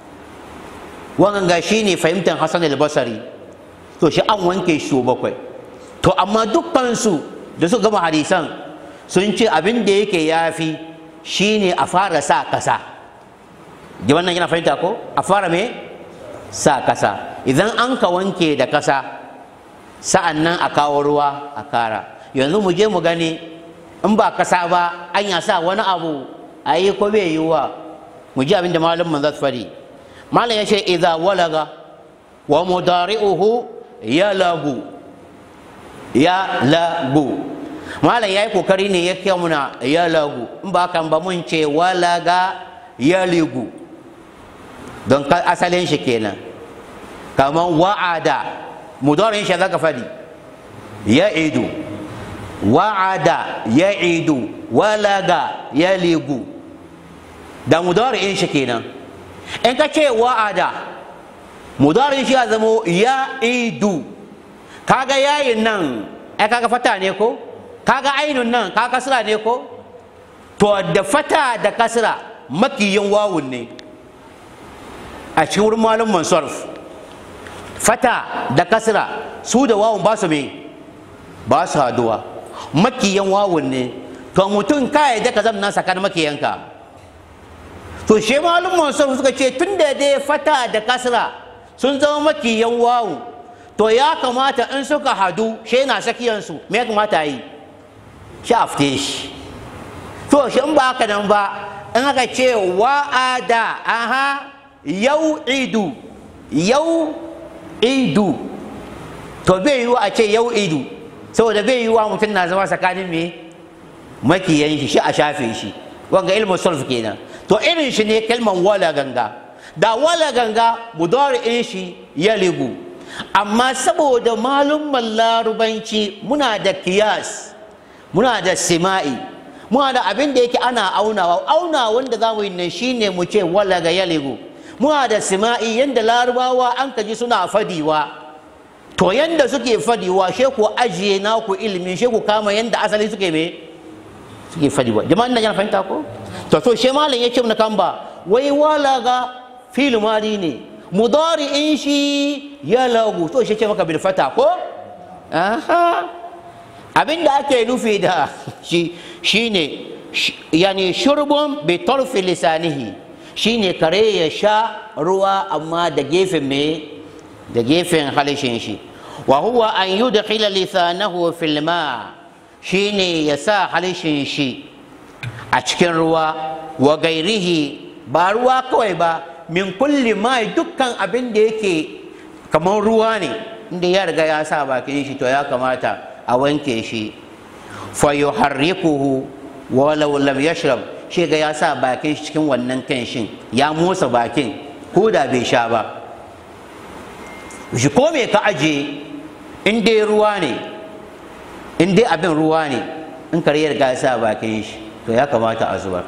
wannan ga shi ne fahimtar hassan al-basari to shi an wanke shi so bakwai to amma dukkansu da su gama hadisan sun ce abin da yake yafi shine a fara sa kasa da wannan yana fahimta ko a fara me sa kasa idan an ka wanke da kasa sa'an nan a kawo ruwa a kara yanzu mu je mu gani in ba kasa ba an ya sa wani abu a yi ko bai yiwuwa mu ji abin da malam man zasu fadi malam ya ce idza walaga wa mudari'uhu ya lagu ya lagu malam ya yi kokari ne ya kai muna ya lagu in ba kan ba mun ce walaga ya ligu don asalin shi kenan kamar wa'ada mudarin shi zaka fadi ya idu wa'ada ya idu walaga ya ligu da mudarin shi kenan in ka ce wa'ada mudarin shi ya zamo ya idu kaga yayin nan ai kaga fata ne ko kaga ainun nan kaga kasra ne ko to da fata da kasra makiyin wawun ne a cikin wurin malum mansarf fata da kasra su da wawun ba su me ba su haduwa makiyan wawun ne to mutum ka yadda ka zamna sakan makiyanka to shi malum mansarf suka ce tun da dai fata da kasra sun zama makiyan wawu to ya kamata in suka hadu shi na sakiyansu me ya kamata yi shi a fite shi to shi in ba haka nan ba in aka ce wa'ada aha yau idu yau idu to bai yiwu a ce yau idu saboda bai yiwuwa mutum na zama tsakanin me makiyan shi shi a shafe shi wanga ilmin sulf kenan to irin shi ne kalman wala ganga da wala ganga mudari'in shi ya ligu amma saboda malumman larubanci muna da kiyas muna da sima'i muna da abin da yake ana aunawa auna wanda za mu yi nan shine mu ce wala ga ya ligu muna da sima'i yanda larubawa an kaji suna fadiwa to yanda suke fadiwa she ku ajiye naku ilimi she ku kama yanda asali suke me suke fadiwa jama'an nan yana fahimta ko to to she malam yake mun kan ba wai wala ga fil mali ne mudari in shi ya lagu to shi ce maka bil fata ko aha abin da ake nufi da shi shine yani shurbun bi tarfi lisanihi shine kare ya sha ruwa amma da gefen me da gefen halishin shi wa huwa an yudkhila lisanahu fil ma shine ya sa halishin shi a cikin ruwa wa gairihi ba ruwa kawai ba min kulli ma dukkan abin da yake kamar ruwa ne inda ya riga ya sa bakin shi to ya kamata a wanke shi fa yuharrikuhu walau lam yashrab shi ga ya sa bakin shi cikin wannan kanshin ya motsa bakin ko da bai sha ba shi ko me ka aje in dai ruwa ne in dai abin ruwa ne in kare ya riga ya sa bakin shi to ya kamata a zubar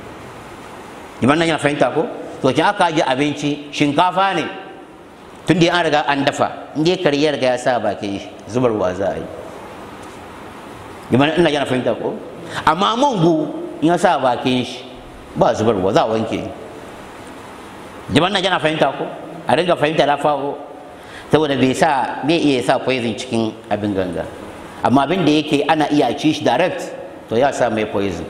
iman nan yana fahimta ko to kin aka aje abinci shinkafa ne tun da an riga an dafa in dai kare ya riga ya sa bakin shi zubarwa za a yi iman ina yana fahimta ko amma mango in ya sa bakin shi ba zubarwa za a wanke jaman nan yana fahimta ko a ringa fahimta lafawo saboda bai sa bai iya sa poison cikin abin ganga amma abin da yake ana iya ci shi direct to ya sa mai poison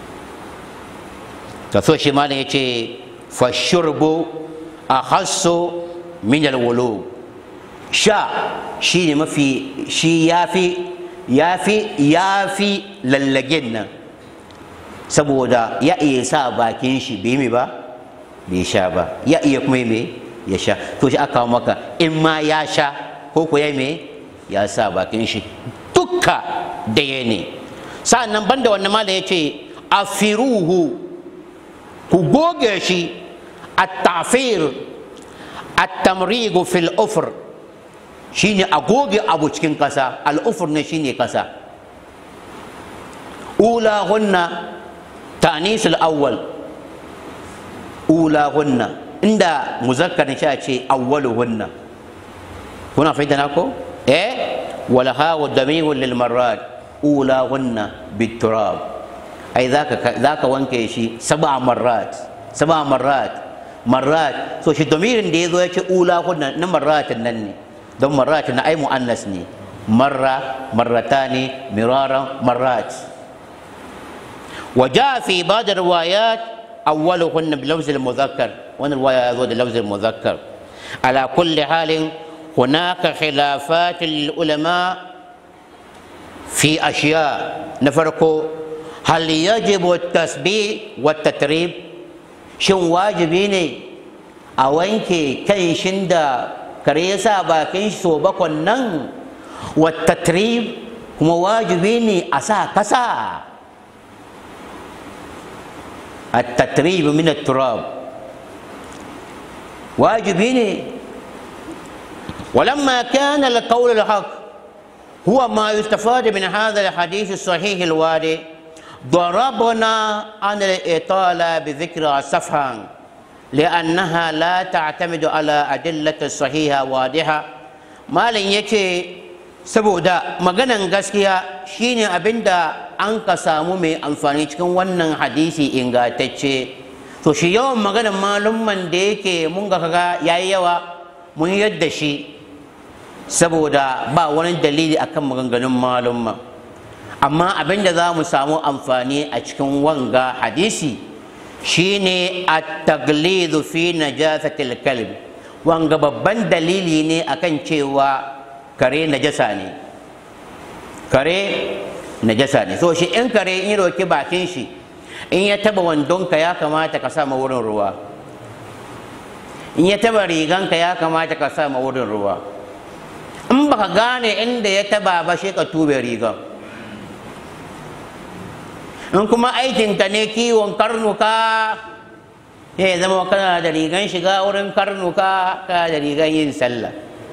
to so shi malam ya ce fashurbu a hasso min alwulu sha shi ne mafi shi ya fi ya fi ya fi lallagen nan saboda ya iya sa bakin shi bai mai ba bai sha ba ya iya kuma mai ya sha to shi aka maka in ma ya sha ko ko ya mai ya sa bakin shi dukka daya ne sa'an nan banda wannan ma da ya ce afiruhu ku goge shi التعفير التمريغ في الأفر شيني أغوغي أبو تشكين كسا الأفر شيني كسا أولاهن تأنيس الأول أولاهن عند مذكر شيء أولهن هنا فهمتناكو إيه ولها والضمير للمرات أولاهن بالتراب أي ذاك ذاك وانكي شيء سبع مرات سبع مرات marrat so shi domirin da ya zo ya ce ula kunna na marratin nan ne don marratin na ai mu'annas ne marra marratani miraran marrat wa ja fi ba'd riwayat awwaluhunna bi lafz al-mudhakkar wannan riwaya ya zo da lafz al-mudhakkar ala kulli halin hunaka khilafat lil-ulama fi ashiya na farko hal yajibu at-tasbih wa at-tatrib shin wajibi ne a wanke kan shin da kare ya sa bakin shi so bakon nan wata kuma wajibi ne a sa kasa a tatrib min turab wajibi ne ولما كان القول الحق هو ما يستفاد من هذا الحديث الصحيح الوارد ضربنا عن الإطالة بذكر صفحا لأنها لا تعتمد على أدلة صحيحة واضحة ما لن يكي saboda maganan gaskiya shine abinda an ka samu mai amfani cikin wannan hadisi ingantacce to shi yawan maganan malumman da yake mun ga kaga yayi yawa mun yadda shi saboda ba wani dalili akan maganganun malumma amma abin da za mu samu amfani a cikin wanga hadisi shine at-taglidu fi najasatil kalb wanga babban dalili ne akan cewa kare najasa ne kare najasa ne so shi in kare in roki bakin shi in ya taba wandonka ya kamata ka sa wurin ruwa in ya taba riganka ya kamata ka sa wurin ruwa in baka gane inda ya taba ba shi ka tube rigan in kuma aikinka ne kiwon karnuka ya zama kana da rigan shiga wurin karnuka kana da rigan yin sallah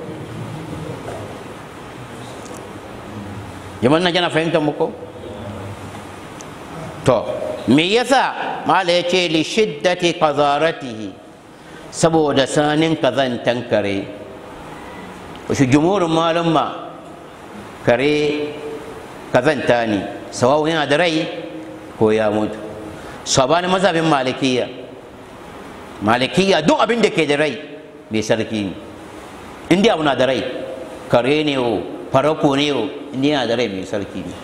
jaman nan yana fahimtar muku to me yasa mala ya ce li shiddati qazaratihi saboda sanin kazantan kare wasu jumurin malumma kare kazanta ne sawawu yana da rai ko ya mutu sabani mazhabin malikiya malikiya duk abin da ke da rai mai sarki ne inda abu na da rai kare ne o farako ne o inda yana da rai mai sarki ne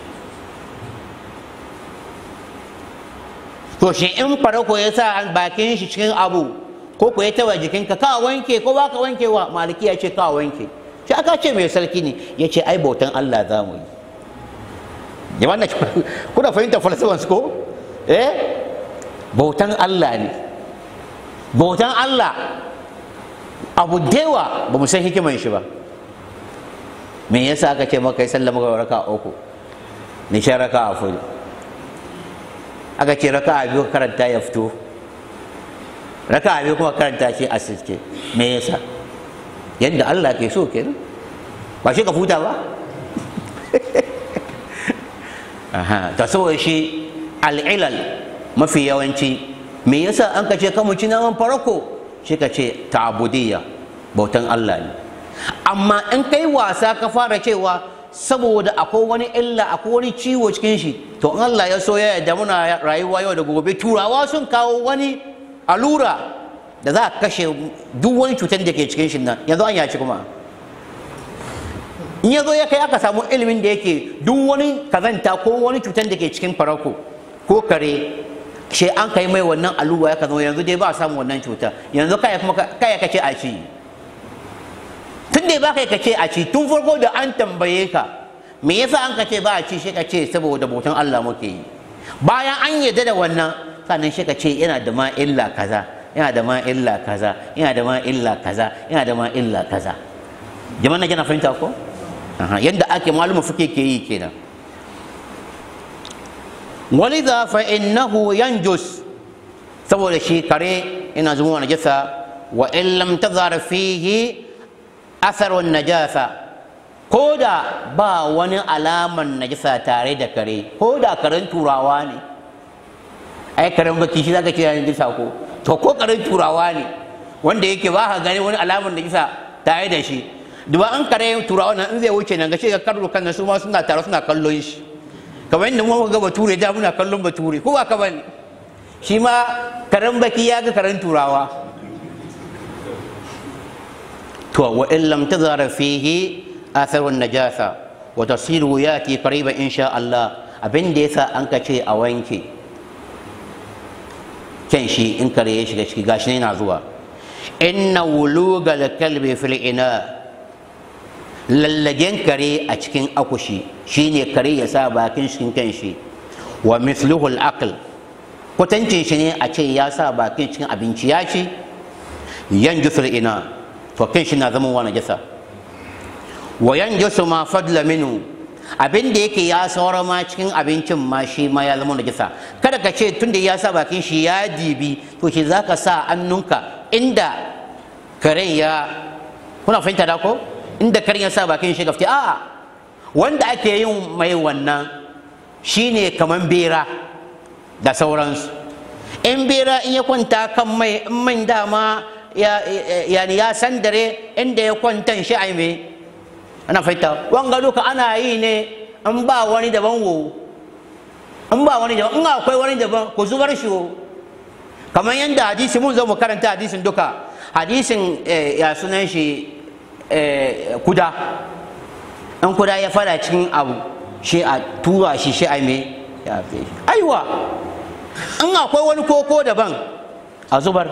to shi in farako ya sa bakin shi cikin abu ko ko ya taba jikinka ka wanke ko ba ka wanke wa malikiya ce ka wanke shi aka ce mai sarki ne ya ce ai bautan Allah za mu yi jama'a kuna fahimtar falsafan su ko eh bautan Allah ne bautan Allah abu dewa ba mu san hikiman shi ba me yasa aka ce maka yi sallah maka raka uku ni sha raka a fudu aka ce raka a biyu karanta ya fito raka a biyu kuma karanta shi a siske me yasa yadda Allah ke so kenan ba shi ka futa ba aha ta saboda shi al'ilal mafi yawanci me yasa an ka ce kamu ci naman farko shi ka ce ta'abudiyya bautan Allah ne amma in kai wasa ka fara cewa saboda akwai wani illa akwai wani ciwo cikin shi to in Allah ya so ya yarda muna rayuwa yau da gobe turawa sun kawo wani allura da za a kashe duk wani cutar da ke cikin shi nan yanzu an yaci kuma in ya zo ya kai aka samu ilimin da yake duk wani kazanta ko wani cutar da ke cikin farako ko kare shi an kai mai wannan allura ya zama yanzu dai ba a samu wannan cuta yanzu kai kuma kai ka ce a ci tun da ba kai ka ce a ci tun farko da an tambaye ka me yasa an ka ce ba a ci shi ka ce saboda bautan Allah muke yi bayan an yarda da wannan sannan shi ka ce yana da ma illa kaza yana da ma illa kaza yana da ma illa kaza yana da ma illa kaza jama'a na jana fahimta ko yadda ake maluma fuke ke yi kenan walidha fa innahu yanjus saboda shi kare ina zuma najasa wa in lam tazhar fihi atharun najasa ko da ba wani alaman najasa tare da kare ko da karen turawa ne ai karen baki shi zaka ce ya najasa ko to ko karen turawa ne wanda yake ba ka gani wani alaman najasa tare da shi duba an kare turawa nan in zai wuce nan ga shi ga karru kan su ma suna tare suna kallon shi kamar yadda muka ga bature da muna kallon bature ko ba ka bane shi ma karen baki ya ga karen turawa to wa in lam tazara fihi atharun najasa wa tasiru yati qariban insha Allah abin da yasa an ka ce a wanke kyan shi in kare ya shiga ciki gashi ne yana zuwa inna wulugal kalbi fil ina lallagen kare a cikin akushi shine kare ya sa bakin cikin kan shi wa mithluhul aql kwatancin shi ne a ce ya sa bakin cikin abinci ya ci yanjusul ina to kan shi na zama wani jasa wa yanjusu ma fadla minu abin da yake ya saura ma cikin abincin ma shi ma ya zama najasa kada ka ce tunda ya sa bakin shi ya dibi to shi zaka sa annunka inda karen ya kuna fahimta da ko inda karen ya sa bakin shi gafti a'a wanda ake yin mai wannan shine kaman bera da sauransu in bera in ya kwanta kan mai in man dama ya yani ya sandare inda ya kwantan shi ai me ana fahimta wanga duka ana yi ne in ba wani daban wo in ba wani daban in akwai wani daban ku zubar shi wo kamar yadda hadisi mun zo mu karanta hadisin duka hadisin ya sunan shi kuda in kuda ya fada cikin abu shi a tura shi shi ai me ya fi aiwa in akwai wani koko daban a zubar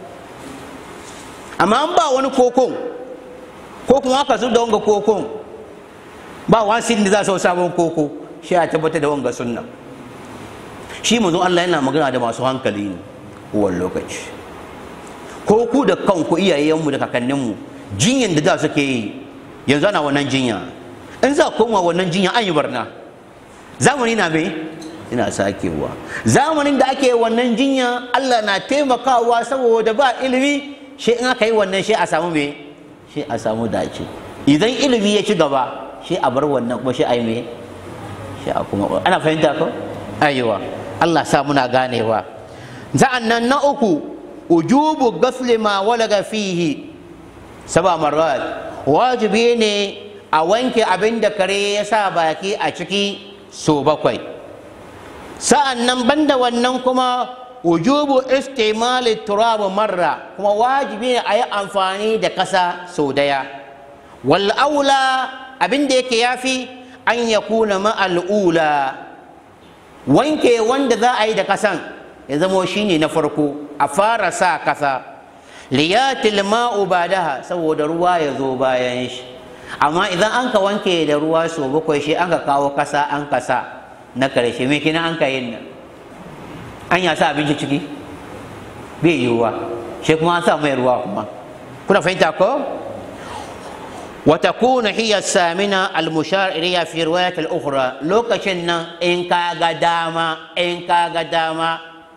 amma an ba wani kokon ko kuma aka zub da wanga kokon ba wani da za su sabon koko shi a tabbatar da wanga sunna shi mu Allah yana magana da masu hankali ne kowane lokaci ko ku da kanku iyayenmu da kakanninmu jinyan da za suke yi yanzu ana wannan jinya in za koma wannan jinya an yi barna zamani na me ina sakewa zamanin da ake wannan jinya Allah na taimakawa saboda ba ilimi shi in aka yi wannan shi a samu me shi a samu dace idan ilimi ya ci gaba shi a bar wannan kuma shi a yi me shi a kuma ana fahimta ko ayiwa Allah sa muna ganewa za'an nan na uku ujubu gasli ma walaga fihi saba marat wajibi ne a wanke abin da kare ya sa baki a ciki so bakwai sa'an nan banda wannan kuma wujubu istimali turabu marra kuma wajibi ne a yi amfani da ƙasa sau daya wal aula abin da yake yafi an ya kuna ma'al'ula wanke wanda za a yi da ƙasan ya zamo shine na farko a fara sa ƙasa liyatil ma'u badaha saboda ruwa ya zo bayan shi amma idan an ka wanke da ruwa sau bakwai shi an ka kawo ƙasa an ka sa na karshe me kina an ka yin nan an ya sa abinci ciki bai yiwuwa shi kuma an sa mai ruwa kuma kuna fahimta ko وتكون هي الثامنة المشار إليها في رواية الأخرى لوكشن إن كاغا داما إن كاغا داما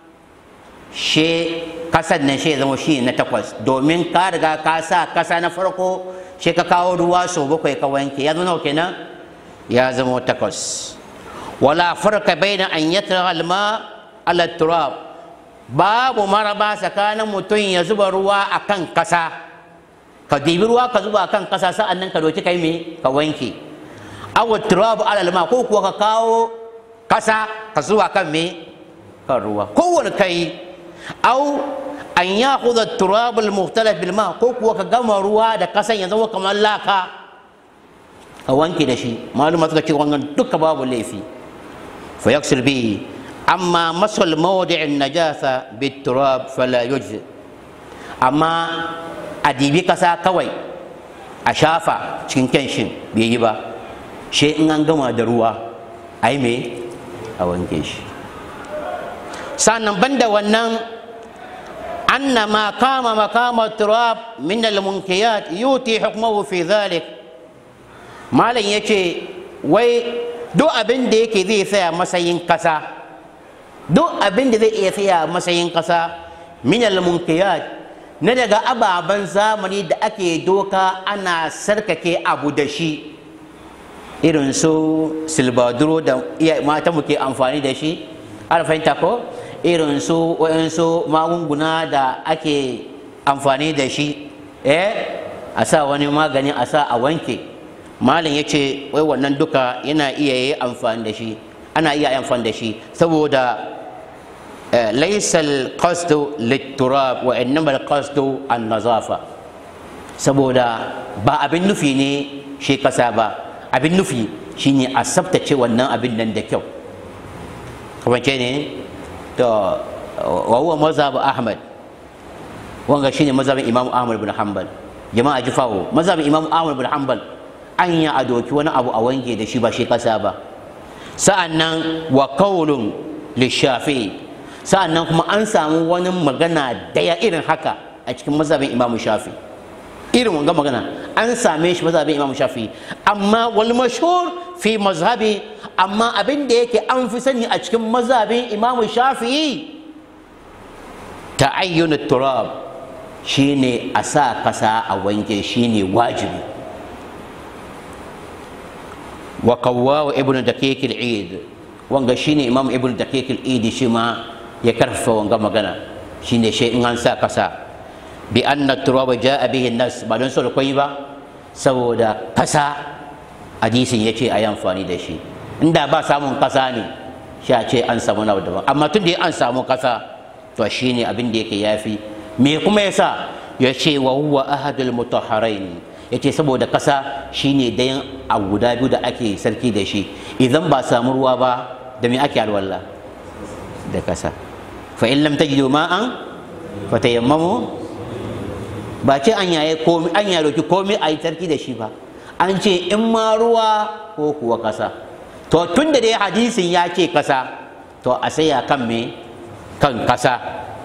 شيء kasar nan shi zama shi na takwas domin ka riga ka sa kasa na farko shi ka kawo ruwa sau bakwai ka wanke ya zama kenan ya zama takwas wala farka baina an yatra alma ala turab babu maraba tsakanin mutum ya zuba ruwa akan kasa ka dibi ruwa ka zuba akan kasa sa'an nan ka doki kai me ka wanke aw turab ala alma ko kuwa ka kawo kasa ka zuwa kan me kan ruwa kowane kai aw an yakhudha turab al mukhtalaf bil ma ko kuwa ka gama ruwa da kasan ya zama kamar laka ka wanke da shi maluma suka ce wannan duka babu laifi fa yaksil bihi amma masal mawdi'in najasa bit turab fala yujzi amma a dibi kasa kawai a shafa cikin kenshin bai yi ba shi in an gama da ruwa a yi mai a wanke shi sannan banda wannan anna ma kama makama turab min al-munkiyat yuti hukmuhu fi dhalik malam yace wai duk abin da yake zai tsaya matsayin kasa duk abin da zai iya tsaya matsayin kasa min al-munkiyat na daga ababen zamani da ake doka ana sarkake abu da shi irin su silbaduro da mata muke amfani da shi ana fahimta ko irin su wayansu magunguna da ake amfani da shi eh a sa wani magani a sa a wanke malam ya ce wai wannan duka yana iya yi amfani da shi ana iya amfani da shi saboda ليس القصد للتراب وإنما القصد النظافة saboda ba abin nufi ne shi kasa ba abin nufi shine a tsaftace wannan abin nan da kyau kuma ce ne to wa huwa mazhab ahmad wanga shine mazhabin imam ahmad bin hanbal jama'a ji fawo mazhabin imam ahmad bin hanbal an ya adoki wani abu a wange da shi ba shi kasa ba sa'annan wa qawlun lishafi'i sa'annan kuma an samu wani magana daya irin haka a cikin mazhabin imam shafi irin wanga magana an same shi mazhabin imam shafi amma wal mashhur fi mazhabi amma abin da yake an fi sani a cikin mazhabin imam shafi ta'ayyun turab shine a sa kasa a wanke shine wajibi wa qawwa ibnu daqiq al-eid wanga shine imam ibnu daqiq al-eid shi ma ya karfafa wanga magana shine shi in an sa kasa bi anna turaba jaa bihi nas ba don solo koyi ba saboda kasa hadisin yace ayi amfani da shi inda ba samun kasa ne sha ce an samu na daban amma tun da an samu kasa to shine abin da yake yafi me kuma yasa ya ce wa huwa ahadul mutahharain yace saboda kasa shine dayan a guda biyu da ake sarki da shi idan ba samu ruwa ba da me ake alwala da kasa fa in lam tajidu ma'an fa tayammamu ba ce an yaye komai an ya roki komai a yi tarki da shi ba an ce in ma ruwa ko kuwa kasa to tun da dai hadisin ya ce kasa to a saya kan me kan kasa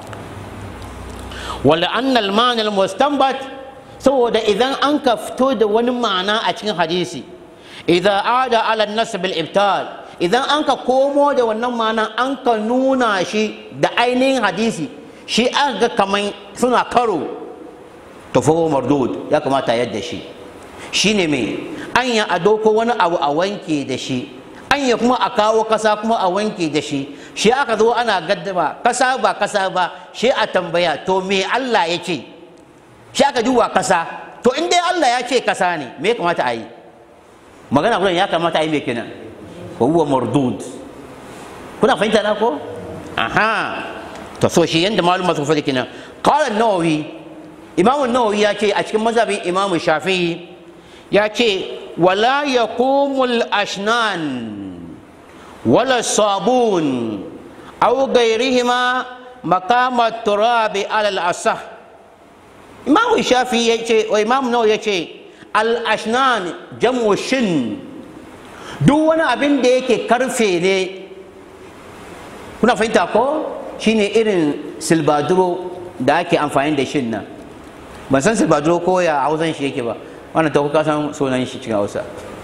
wala annal ma'anal mustanbat saboda idan an ka fito da wani ma'ana a cikin hadisi idan ada ala nasb al ibtal idan an ka komo da wannan ma'ana an ka nuna shi da ainihin hadisi shi aka ga kaman suna karo to fa mardud ya kamata yadda shi shine me an ya ado ko wani abu a wanke da shi an ya kuma a kawo kasa kuma a wanke da shi shi aka zo ana gaddama kasa ba kasa ba shi a tambaya to me Allah ya ce shi aka duba kasa to in dai Allah ya ce kasa ne me ya kamata a yi magana gudan ya kamata a yi me kenan huwa mardud kuna fahimta na ko aha to so shi yanda maluma sun faɗi kenan qala an-nawawi imamu nawawi ya ce a cikin mazhabin imamu shafi'i ya ce wala yaqumul ashnan wala sabun aw gairihima maqama turabi alal asah imamu shafi'i ya ce wa imamu nawawi ya ce al ashnan jam'u shin duk wani abin da yake karfe ne kuna fahimta ko shine irin silbaduro da ake amfani da shin nan ban san silbaduro ko ya hausan shi yake ba wannan ta kuka san sunan shi cikin hausa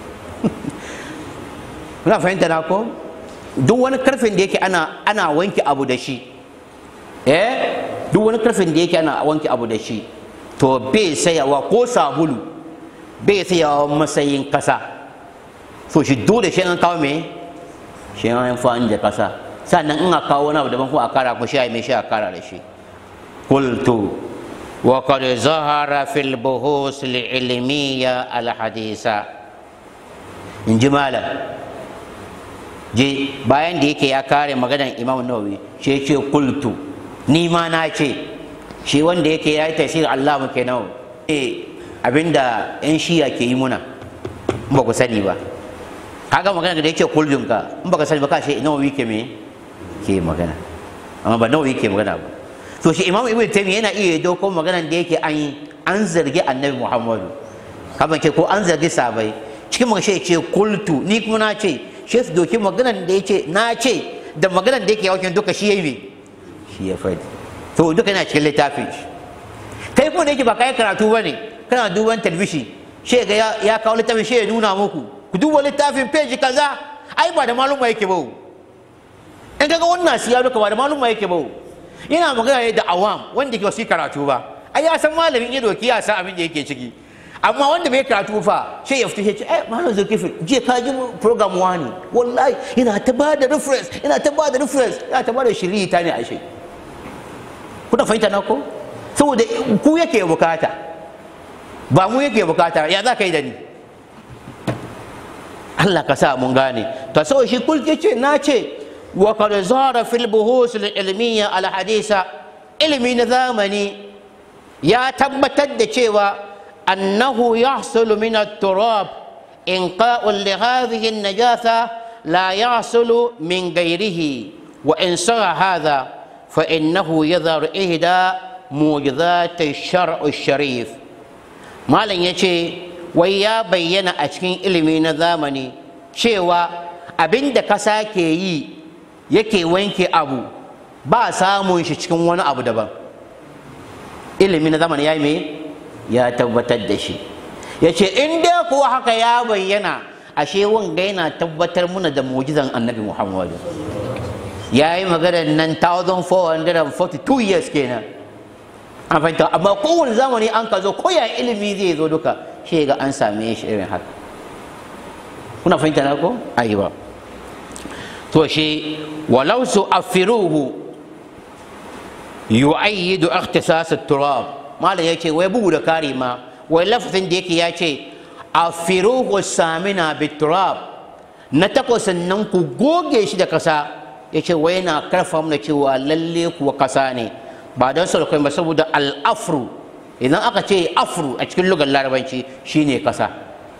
kuna fahimta na ko duk wani karfin da yake ana ana wanke abu da shi eh duk wani karfin da yake ana wanke abu da shi to bai sayawa ko sabulu bai sayawa matsayin kasa so shi dole shi an kawo me shi an amfani da kasa sannan in a kawo wani abu daban ko a kara ko shi a mai shi a kara da shi qultu wa qad zahara fil buhus al ilmiya al hadisa in ji malam je bayan da yake ya kare maganar imam nawawi shi ce kultu ni ma na ce shi wanda yake ya yi tasirin allah muke nawa eh abinda yan shiya ke yi muna in ba ku sani ba kaga magana da yake kuljun ka in baka sani ba ka ce nawawi ke me ke magana amma ba nawawi ke magana ba to shi imam ibnu taymiya yana iya dauko maganar da yake an yi an zargi annabi muhammadu kaban ce ko an zargi sabai cikin magana ce kultu ni kuma na ce shi su doki maganar da yake na ce da maganar da yake yawakin duka shi yayi me shi ya faɗi to duka yana cikin littafin shi kai kuma da yake ba kai karatu bane kana duban talbishi shi ga ya kawo littafin shi ya nuna muku ku duba littafin page kaza ai ba da maluma yake ba in kaga wannan siya duka ba da maluma yake ba yana magana ne da awam wanda ke wasu karatu ba ai ya san malamin ya doki ya san abin da yake ciki amma wanda bai karatu fa sai ya fito ya ce eh malam zulkifil je ka ji program wani wallahi yana ta ba da reference yana ta ba da reference yana ta ba da shiri ta ne a shi kuna fahimta na ko saboda ku yake bukata ba mu yake bukata ya za ka yi da ni Allah ka sa mun gane to so shi kul yace na ce wa qad zara fil buhus al ilmiya al hadisa ilmi na zamani ya tabbatar da cewa annahu yahsulu min at turab inqa'u li hadhihi an najasa la yahsulu min ghayrihi wa in sara hadha fa innahu yadhar ihda mujizat ash-shar' ash-sharif malam yace wai ya bayyana a cikin ilimi na zamani cewa abin da kasa ke yi yake wanke abu ba samun shi cikin wani abu daban ilimi na zamani ya yi me ya tabbatar da shi ya ce in dai kuwa haka ya bayyana ashe wanga yana tabbatar muna da mujizan annabi muhammadu ya yi maganar nan 1442 years kenan an fahimta amma kowane zamani an ka zo koya ilimi zai zo duka shi ga an same shi irin haka kuna fahimta na ko ayi ba to shi walau su afiruhu yu'ayyidu ikhtisas at-turab malam yace wai bugu da kari ma wai lafazin da yake ya ce afiruhu samina bit-turab na takwas nan ku goge shi da kasa yace wai na karfa mana cewa lalle kuwa kasa ne ba don sauƙi ba saboda al-afru idan aka ce afru a cikin lugar larabanci shine kasa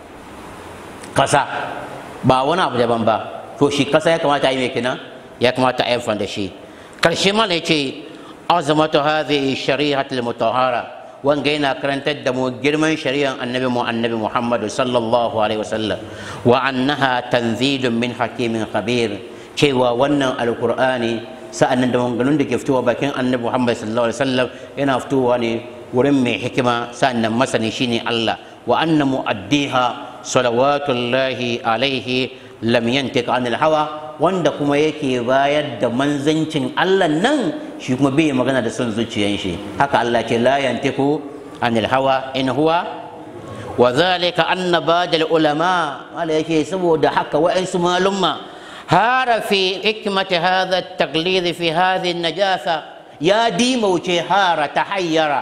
kasa ba wani abu daban ba to shi kasa ya kamata a yi mai kenan ya kamata a yi da shi karshe mana ya ce azamatu hadhihi shari'at al-mutahhara wanga yana karantar da mu girman shari'ar annabi mu annabi Muhammad sallallahu alaihi wasallam wa annaha tanzilun min hakimin khabir cewa wannan alqur'ani sa'annan da maganganun da ke fitowa bakin annabi Muhammad sallallahu alaihi wasallam yana fitowa ne wurin mai hikima sa'annan masani shine Allah wa anna mu'addiha salawatullahi alaihi lam yantiq anil hawa wanda kuma yake bayar da manzancin Allah nan shi kuma bai magana da son zuciyan shi haka Allah ce la yantiqu anil hawa in huwa wa zalika anna badal ulama wala yake saboda haka wa'ansu malumma hara fi hikmati hadha at-taqlid fi hadhihi an-najasa ya dimauce hara tahayyara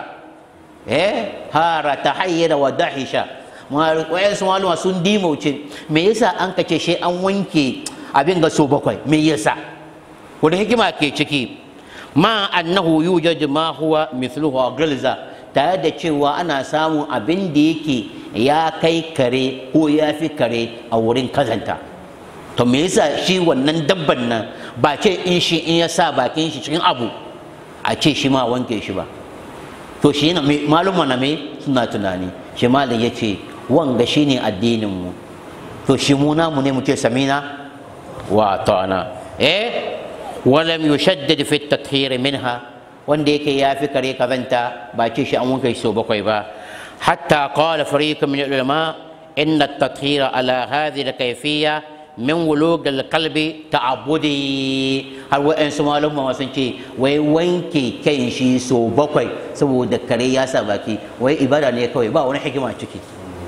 eh hara tahayyara wa dahisha wayansu maluma sun dimauce me yasa an kace shi an wanke abin ga so bakwai me yasa wani hikima ke ciki ma annahu yujad ma huwa mithluhu gilza tare da cewa ana samun abin da yake ya kai kare ko ya fi kare a wurin kazanta to me yasa shi wannan dabban nan ba ce in shi in ya sa bakin shi cikin abu a ce shi ma wanke shi ba to shi yana maluma na me suna tunani shi malam ya ce wanga shine addinin mu to shi mu namu ne mu ce samina wa ta'ana eh walam yushaddad fi at-tathhir minha wanda yake yafi kare kazanta ba ce shi an wanke so bakwai ba hatta qala fariqun min ulama inna at-tathhir ala hadhihi al-kayfiyya min wulug al-qalbi ta'abbudi har wa'ansu malumma sun ce wai wanke kan shi so bakwai saboda kare ya sa baki wai ibada ne kawai ba wani hikima ciki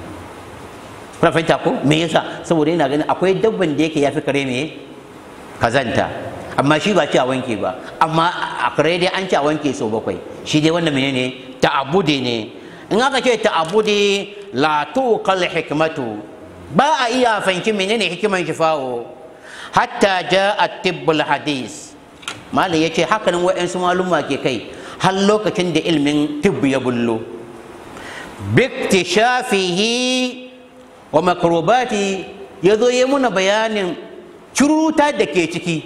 kuna fahimta ko me yasa saboda yana ganin akwai dabban da yake yafi kare me kazanta amma shi ba ci a wanke ba amma a kare dai an ci a wanke sau bakwai shi dai wannan menene ta'abudi ne in aka ce ta'abudi la tuqal hikmatu ba a iya fahimci menene hikiman shifawo hatta ja at-tibbul hadis malam yace hakanan wa'ansu maluma ke kai har lokacin da ilmin tibbi ya bullo biktishafihi wa makrobati ya zo ya muna bayanin curuta da ke ciki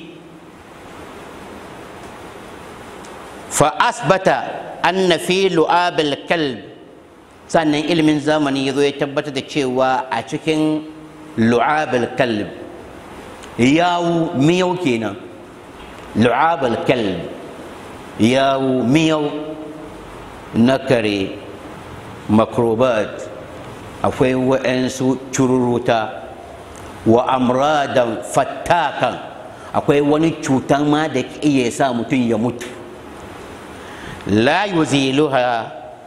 fa asbata anna fi lu'abil kalb sannan ilimin zamani ya zo ya tabbatar da cewa a cikin lu'abil kalb yawu miyau kenan lu'abil kalb yawu miyau na kare makrobat akwai wa'ansu cururuta wa amradan fattakan akwai wani cutan ma da iya sa mutum ya mutu la yuziluha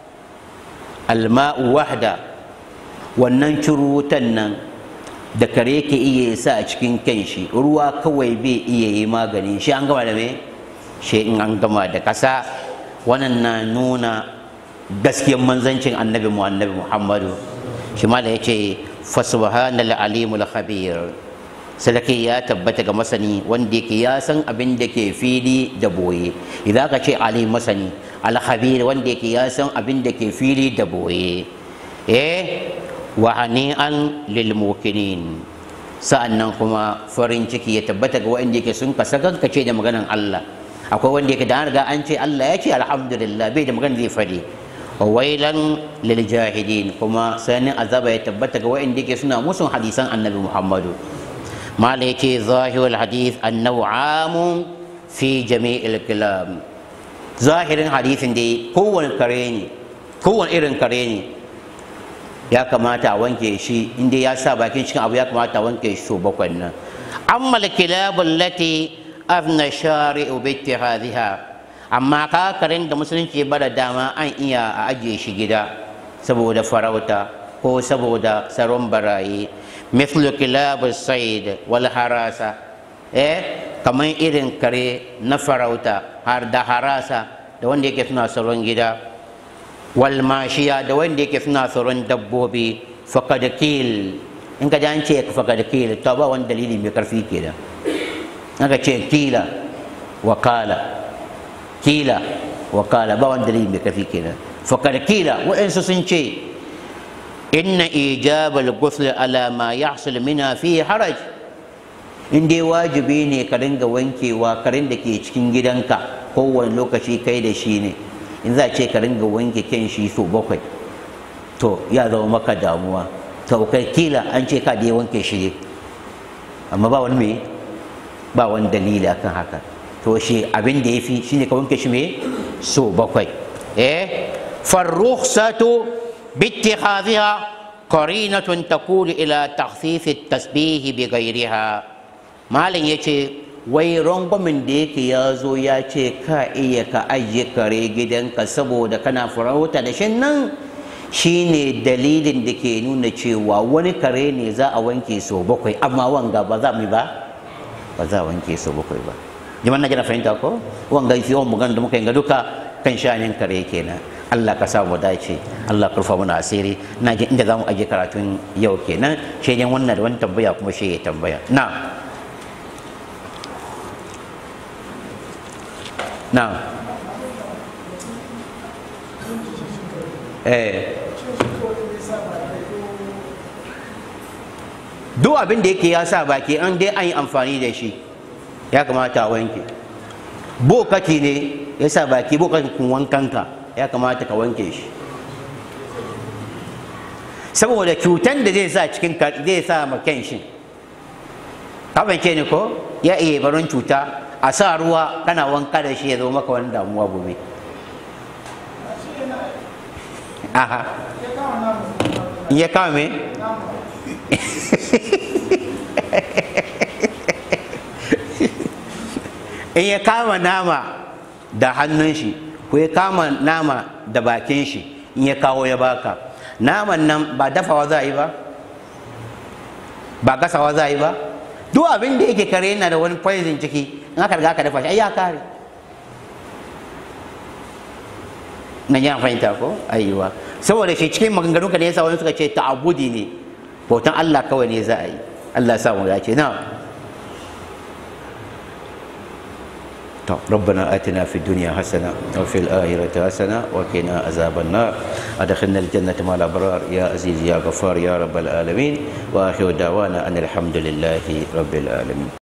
alma'u wahda wannan cururutan nan da kare ke iya sa a cikin kanshi ruwa kawai bai iya yi magani shi an gama da me shi in an gama da kasa wannan na nuna gaskiyar manzancin annabi mu annabi muhammadu shi ma da ya ce fasubhanal alimul khabir sadaki ya tabbata ga masani wanda yake ya san abin da ke fili da boye idan ka ce alim masani al khabir wanda yake ya san abin da ke fili da boye eh wa hani'an lil mukinin sa'annan kuma farin ciki ya tabbata ga wanda yake sun kasa ce da maganan Allah akwai wanda yake da an riga an ce Allah ya ce alhamdulillah bai da magana zai fadi wailan lil jahidin kuma sanin azaba ya tabbata ga wa'anda yake suna musun hadisan annabi muhammadu mala yake zahirul hadith annahu amun fi jami'il kalam zahirin hadisin dai kowane kare ne kowane irin kare ne ya kamata a wanke shi inda ya sa bakin cikin abu ya kamata a wanke shi so bakwai nan amma kilabul lati afna shari'u bi ittihadhiha amma kakarin da musulunci ya bada dama an iya a ajiye shi gida saboda farauta ko saboda tsaron barayi mithlu kilab said wal harasa eh kamar irin kare na farauta har da harasa da wanda yake suna tsaron gida wal mashiya da wanda yake suna tsaron dabbobi faqad kil in ka an ce faqad kil to ba wani dalili mai karfi kenan aka ce kila wakala kila wakala ba wani dalili mai kafi kenan fakar kila waɗansu sun ce inna ijabal ghusl ala ma yahsul mina fi haraj in dai wajibi ne ka ringa wankewa karin da ke cikin gidanka kowane lokaci kai da shi ne in za ce ka ringa wanke kyan shi so bakwai to ya zama maka damuwa to kai kila an ce ka da wanke shi ne amma ba wani me ba wani dalili akan haka to shi abin da ya fi shine ka wanke shi me so bakwai eh farrukhsatu bittikhadhiha qarinatun taqulu ila takhfif at-tasbih bi ghayriha malin yace wai rangwamin da yake ya zo ya ce ka iya ka ajiye kare gidanka saboda kana farauta da shin nan shine dalilin da ke nuna cewa wani kare ne za a wanke so bakwai amma wanga ba za mu ba ba za a wanke so bakwai ba jama'a na jana fahimta ko wanga fi yawan magana da muka yi ga duka kan shanin kare kenan Allah ka sa mu dace Allah ka rufa mana asiri na ji inda zamu aje karatun yau kenan shi ne wannan da wani tambaya kuma shi ya tambaya na na eh duk abin da yake ya sa baki an dai an yi amfani da shi ya kamata a wanke bokati ne ya sa baki bokatin wankanka ya kamata ka wanke shi saboda cutan da zai sa cikin zai sa ma shi ce ne ko ya iya barin cuta a sa ruwa kana wanka da shi ya zo maka wani damuwa gobe aha in ya kama me in ya kama nama da hannun shi ko ya kama nama da bakin shi in ya kawo ya baka naman nan ba dafawa za a yi ba ba gasawa za a yi ba duk abin da yake kare yana da wani poison ciki in aka riga aka dafa shi ai ya kare na yi fahimta ko ayyuwa saboda shi cikin maganganu ka da yasa wani suka ce ta'abudi ne bautan Allah kawai ne za a yi Allah sa mu dace na طب ربنا آتنا في الدنيا حسنة وفي الآخرة حسنة وقنا عذاب النار أدخلنا الجنة مع الأبرار يا عزيز يا غفار يا رب العالمين وآخر دعوانا أن الحمد لله رب العالمين